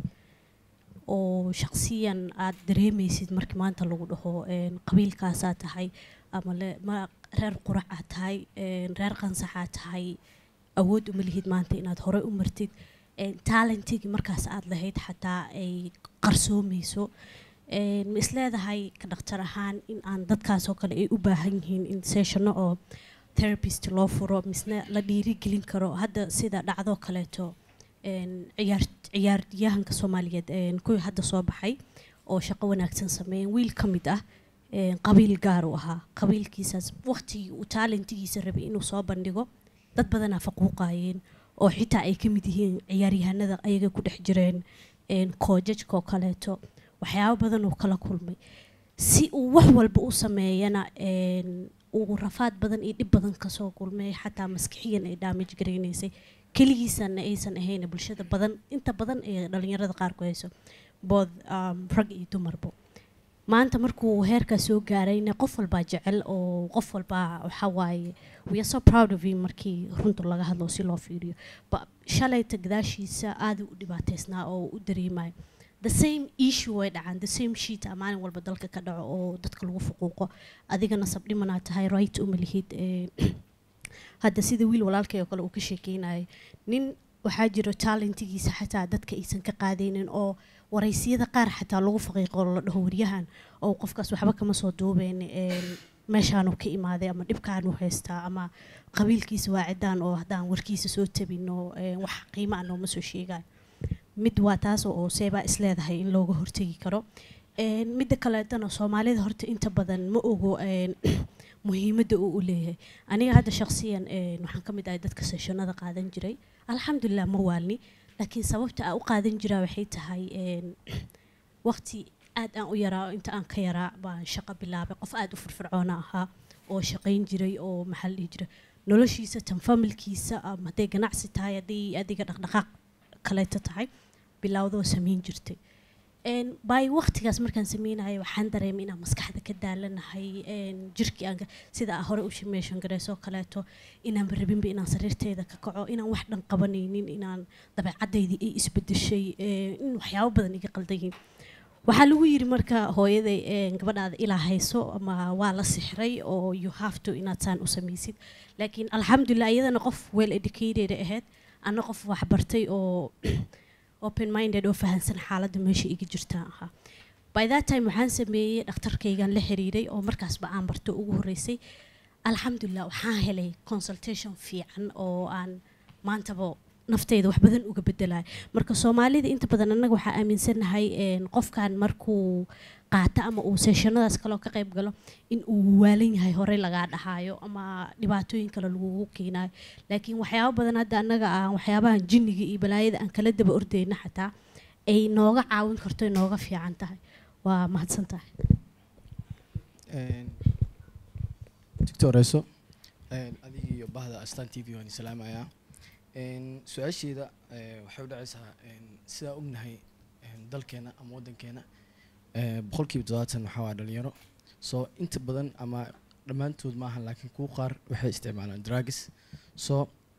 S17: oo shaqsiyan aad dareemaysid markii maanta lagu dhaho een, qabiilkaasaa tahay ama le ma reer quracaa tahay een, reer qansaxaa tahay awood uma lihid maanta inaad hore u martid een, talentigii markaas aad lahayd xataa ay qarsoomayso Een, ma isleedahay ka dhaktar ahaan in aan dadkaas oo kale ay u baahan yihiin in sessiono oo therapist loo furo misna la dhiirigelin karo hadda sida dhacdo kaleeto een, ciyaar ciyaaryahanka soomaaliyeed een, kuwii hadda soo baxay oo shaqo wanaagsan sameeyeen wiil ka mid ah een, qabiil gaar u ahaa qabiilkiisaas waqtigii uu taalentigiisa rabay inuu soo bandhigo dad badanaa faquuqayeen oo xitaa ay ka mid yihiin ciyaaryahanada ayaga ku dhex jireen een, koojajka oo kaleeto waxyaabo badan uu kala kulmay si uu wax walba u sameeyana een, uu rafaad badan iyo dhib badan kasoo kulmay xataa maskixiyan ay damage garaynaysay keligiisana aysan ahayn bulshada badan inta badan ee dhalinyarada qaar ku hayso bood um, rag iyo dumarbo maanta markuu heerkaa soo gaarayna qof walbaa jecel oo qof walbaa waxaa waaye we are so proud of him markii runta laga hadlo si loo fiiriyo ba shalayta gadaashiisa aada u dhibaateysnaa oo u dareemayo the same issue way dhacaan the same sheet aa maalin walba dalka ka dhaco oo dadka lagu fuquuqo adigana sabdhimanaa tahay right uma lihid ee, hadda sida wiil walaalkay oo kale uu ka sheekeynayay nin waxaa jiro talentigiisa xataa dadka aysan ka qaadaynin oo waraysiyada qaar xataa lagu faqiiqo oo la dhaho waryahan oo qofkaas waxba kama soo duubeen een, meeshaanu ka imaaday ama dhibkaanu haystaa ama qabiilkiisa waa cidaan oo haddaan warkiisa soo tabino een, wax qiimo ah nooma soo sheegayo mid waa taas oo seebaa isleedahay in looga hortegi karo Een, midda kaleetana soomaalida horta inta badan ma ogo een, muhiimadda uu u leeyahay aniga hadda shaqsiyan een, waxaan ka mid ahay dadka sessionada qaadan jiray alxamdulilah ma waalni laakiin sababta aan u qaadan jiraa waxay tahay een, waqti aad aan u yaraa inta aan ka yaraa baan shaqo bilaabay qof aad u firfircoona ahaa oo shaqayn jiray oo maxaa la dhihi jiray noloshiisa tan familkiisa ama hadday ganacsi tahay hadday adiga dhaqdhaqaaq kaleeto tahay bilowdoo samayn jirtay Een, by waqtigaas markaan sameynayo waxaan dareemay inaan maskaxda ka daalanahay een, jirkii aan ka- sida aan hore u shimeeshan gareysoo kaleeto inaan rabinba inaan sariirteeda ka kaco inaan wax dhan qabanaynin inaan dabeecadaydii ay isbedeshay een, in waxyaabo badan iga qaldan yihiin waxaa lagu yiri marka hooyaday een, gabadhaada ilaa hayso ama waa la sixray oo you have to inaad saan u samaysid laakiin alxamdulilah iyadana qof well educated ahayd ana qof waxbartay oo open minded oo fahansan xaaladda meesha iga jirtaan ahaa by that time waxaan sameeyey dhakhtarkaygan la xiriiray oo markaasba aan barto ugu horreysay alxamdulilah waxaan helay consultation fiican oo aan maantaba nafteyda wax badan uga bedelaya marka soomaalida inta badan annaga waxaa aaminsanahay een, qofkan markuu qaato ama uu seeshanadaas kaloo ka qayb galo in uu waalan yahay horey lagaa dhahaayo ama dhibaatooyin kale lagugu keenayo laakiin waxyaabo badan hadda annaga aan waxyaabahan jinniga iyo balaayada aan kala daba ordeyna xataa ay nooga caawin karto ay nooga fiican tahay waa mahadsan tahay
S18: doctoreso adiga iyo bahda astan t v waan salaamayaa su-aasheeda eh, waxay u dhacaysaa sidaa ognahay een, dalkeena ama waddankeena eh, boqolkiiba toddobaatan waxaa waa dhalinyaro so inta badan ama dhammaantood maahan laakiin kuwa qaar waxay isticmaalaan drugs so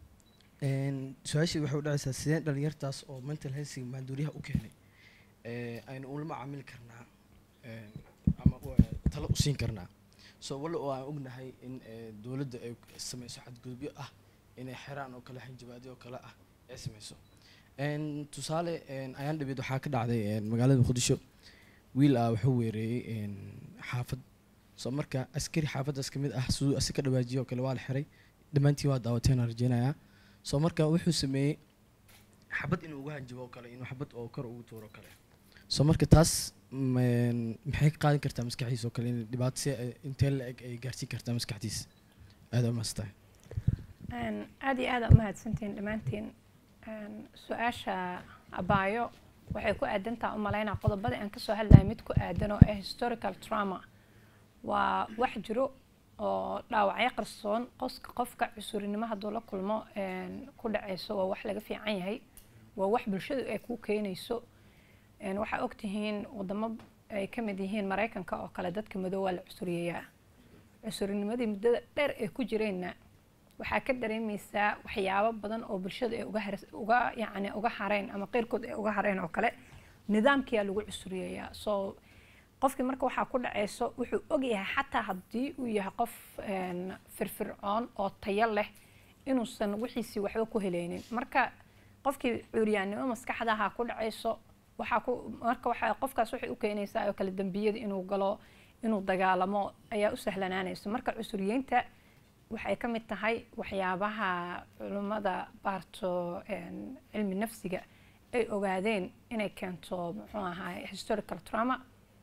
S18: een, su-aasheeda waxay u dhacaysaa sidee dhalinyartaas oo mental healthiga maanduuriyaha u keenay eh, aynu ula macaamili karnaa een, ama u- talo u siin karnaa so walla oo aan ognahay in eh, dowladda ay sameyso xadgudubyo ah inay xeraan oo kale xinjabaadyo oo kale ah ay sameyso Een, tusaale een, ayaan dhabeed waxaa ka dhacday een, magaalada muqdisho wiil ah wuxuu weereeyey een, xaafad so marka askari xaafaddaas ka mid ah siduu asi ka dhawaajiyo oo kale waa la xiray dhammaantiin waa daawateen aan rajeynayaa so marka wuxuu sameeyey xabad inuu uga hanjabo oo kale inuu xabad oo kor ugu tuuro oo kale so marka taas mm, maxay ka qaadan kartaa maskaxdiisa oo kale in dhibaato si ay- intee la eg ay gaarsiin kartaa maskaxdiisa aada umaastahay
S7: Een, aad iyo aad aa umahadsantihiin dhammaantiin Een, su-aasha abaayo waxay ku aadantaa u malaynaa qodobadii aan kasoo hadlaya mid ku aadan oo ah historical trauma waa wax jiro oo dhaawacyo qarsoon qoska qofka cusurinimo hadduu la kulmo een, ku dhacayso waa wax laga fiican yahay waa wax bulshadu ay kuu keenayso Een, waxaa ogtihiin wadamo ay ka mid yihiin maraykanka oo kale dadka madow waa la cusuriyeyaa cusurinimadii muddada dheer ay ku jireenna waxaa ka dareemeysaa waxyaabo badan oo bulshada ay uga haras- uga yacni uga hareen ama qeyrkood ay uga hareen oo kale nidaamkiyaa lagu cusuriyeeyaa so qofkii marka waxaa ku dhacayso wuxuu ogyahay xataa haddii uu yahay qof een, firfircoon oo tayo leh inuusan wixiisii waxba ku heleynin marka qofkii cuuryaannimo maskaxdaha ku dhacayso waxaa ku marka waxaa qofkaas waxay u keenaysaa oo kale dembiyada inuu galo inuu dagaalamo ayaa u sahlanaanaysa marka cusuriyeynta waxay ka mid tahay waxyaabaha culimmada baarto een, cilmi nafsiga ay ogaadeen inay keento muxuu ahaay historical trauma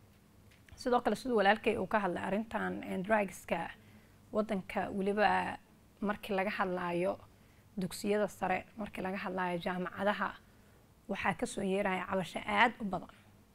S7: sidoo kale siduu walaalkay uu ka hadlay arrintan een, drugska waddanka weliba markii laga hadlaayo dugsiyada sare markii laga hadlaayo jaamacadaha waxaa kasoo yeeraya cabasho aad u badan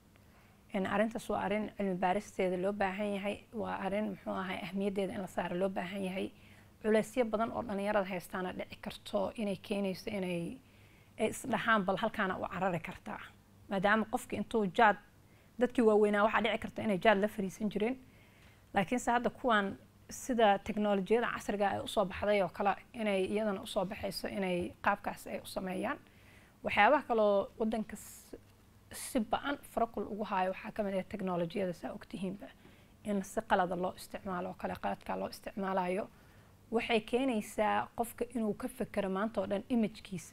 S7: in arrintaas waa arrin cilmi baaristeeda loo baahan yahay waa arrin muxuu ahay ahmiyaddeeda in la saaro loo baahan yahay culeysyo badan oo dhalinyarada haystaana dhici karto inay keenayso inay ay isdhahaan bal halkaana u carari kartaa maadaama qofki intuu jaad dadkii waaweynaa waxaa dhici karta inay jaad la fariisan jireen laakiinse hadda kuwan sida teknolojiyada casriga ay usoo baxday oo kale inay iyadana usoo baxayso inay qaabkaas ay u sameeyaan waxyaabaha kaloo wadanka s- si ba-an farakul ugu haayo waxaa kamid ah teknolojiyada saa ogtihiinba in si qalada loo isticmaalo oo kale qaladkaa loo isticmaalayo waxay keenaysaa qofka inuu ka fekero maanta oo dhan imajkiisa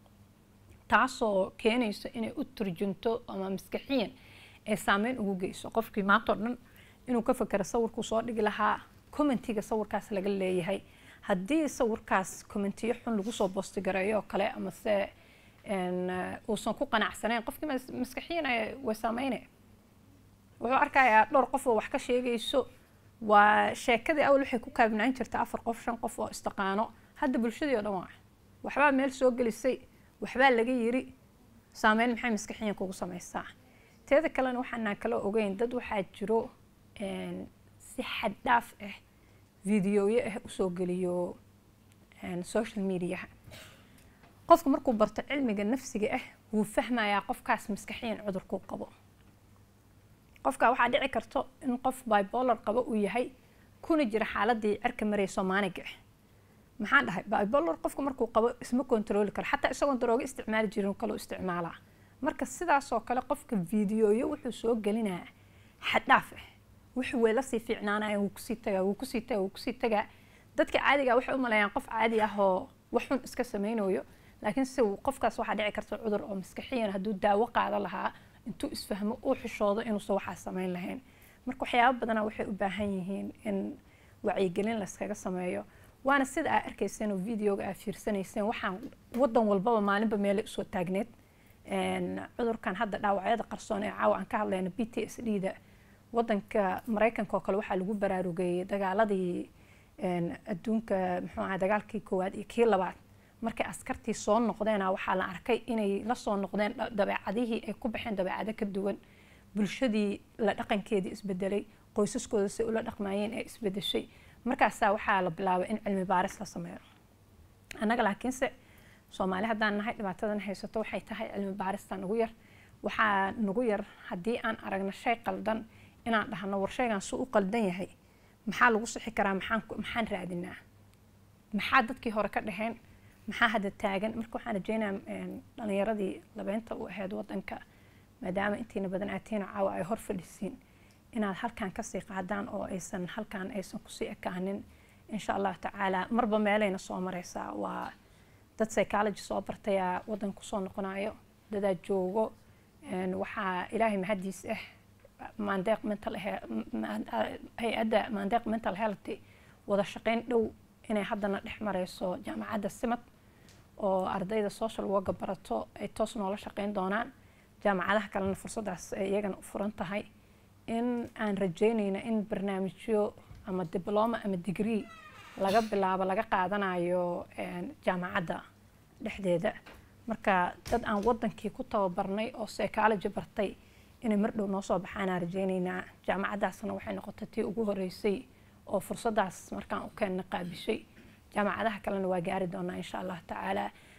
S7: taasoo keenayso inay u turjunto ama maskaxiyan ay saameyn ugu geyso qofkii maanta oo dhan inuu ka fekero sawirkuu soo dhigi lahaa commentiga sawirkaas laga leeyahay haddii sawirkaas commentiyo xun lagu soo boostigareeyo oo kale ama se een, eh, uusan ku qanacsanayn qofkii mas- maskaxiyan ay- way saameyne wuxuu arkayaa dhowr qof oo wax ka sheegayso waa sheekadii awal waxay ku kaabnaan jirta afar qof shan qof oo istaqaano hadda bulshadii oo dhan waa waxbaa meel soo gelisay waxbaa laga yiri saameyn maxay maskaxiyan kugu sameysaa teeda kalena waxaanaan kala ogeyn dad waxaa jiro een, si xad dhaaf ah videoyo ah usoo geliyo een, social mediaha qofku markuu barto cilmiga nafsiga ah wuu fahmayaa qofkaas maskaxiyan cudurkuu qabo qofka waxaa dhici karto in qof bipolar qabo uu yahay kuna jira xaaladii cirka maraya soomaaniga ah maxaan dhahay bipolar qofka markuu qabo isma kontrooli karo xataa isagoon darooga isticmaali jirin kaloo isticmaalaa marka sidaasoo kale qofka videoyo wuxuu soo gelinaa xaddhaaf ah wuxuu way lasii fiicnaanaya wuu kusii tagaa wuu kusii tagaa wuu kusii tagaa dadka caadiga waxay u maleeyaan qof caadi ah oo wax xun iska sameynayo laakiin se uu- qofkaas waxaa dhici karta cudur oo maskaxiyan hadduu daawo qaado lahaa intuu isfahmo uu xishoodo inuusan waxaa sameyn lahayn marka waxyaabo badana waxay u baahan yihiin in wacyigelin layskaga sameeyo waana sida aa arkayseen oo videoga aa fiirsanayseen waxaan wadan walbaba maalinba meelay usoo taagneed cudurkan hadda dhaawacyada qarsoon ee caawa aan ka hadlayna b t s d da wadanka maraykanka oo kale waxaa lagu baraarugayay dagaaladii adduunka muxuu ahaa dagaalkii koowaad iyo kii labaad markay askartii soo noqdeena waxaa la arkay inay la soo noqdeen dabeecadihii ay ku baxeen dabeecado ka duwan bulshadii la dhaqankeedii isbedelay qoysaskooda si ula dhaqmaayeen ee isbedeshay markaasaa waxaa la bilaabay in cilmi baaris la sameeyo annaga laakiinse soomaali haddaan nahay dhibaatadan haysato waxay tahay cilmi baaristaa nagu yar waxaa nagu yar haddii aan aragno shay qaldan inaan dhahno war shaygan suu u qaldan yahay maxaa lagu sixi karaa maxaan maxaan raadinaa maxaa dadkii hore ka dhaheen maxaa hadda taagan marka waxaan rajeynayaa dhalinyaradii labeynta u ahayd wadanka maadaama intiina badan aatiina caawa ay hor fadhisiin inaad halkan kasii qaadaan oo aysan halkan aysan kusii ekaanin insha allahu tacaala marba meelayna soo mareysaa waa dad psychology soo bartayaa wadan kusoo noqonayo dadaa joogo waxaa ilaahay mahadiis ah maandeeq mental hay-adda maandeeq mental health wada shaqeyn dhow inay haddana dhex mareyso jaamacadda simad oo ardayda social worka barato ay toos noola shaqeyn doonaan jaamacadaha kalena fursadaas ay iyagana u furan tahay in aan rajeynayno in barnaamijyo ama dibloma ama degree laga bilaabo laga qaadanayo jaamacadda dhexdeeda marka dad aan wadankii ku tababarnay oo psychology bartay inay mar dhow noo soo baxaanaan rajeynaynaa jaamacaddaasna waxay noqotay tii ugu horeysay oo fursadaas markaan u keenna qaabishay jaamacadaha kalena waa gaari doonaa insha allahu tacaala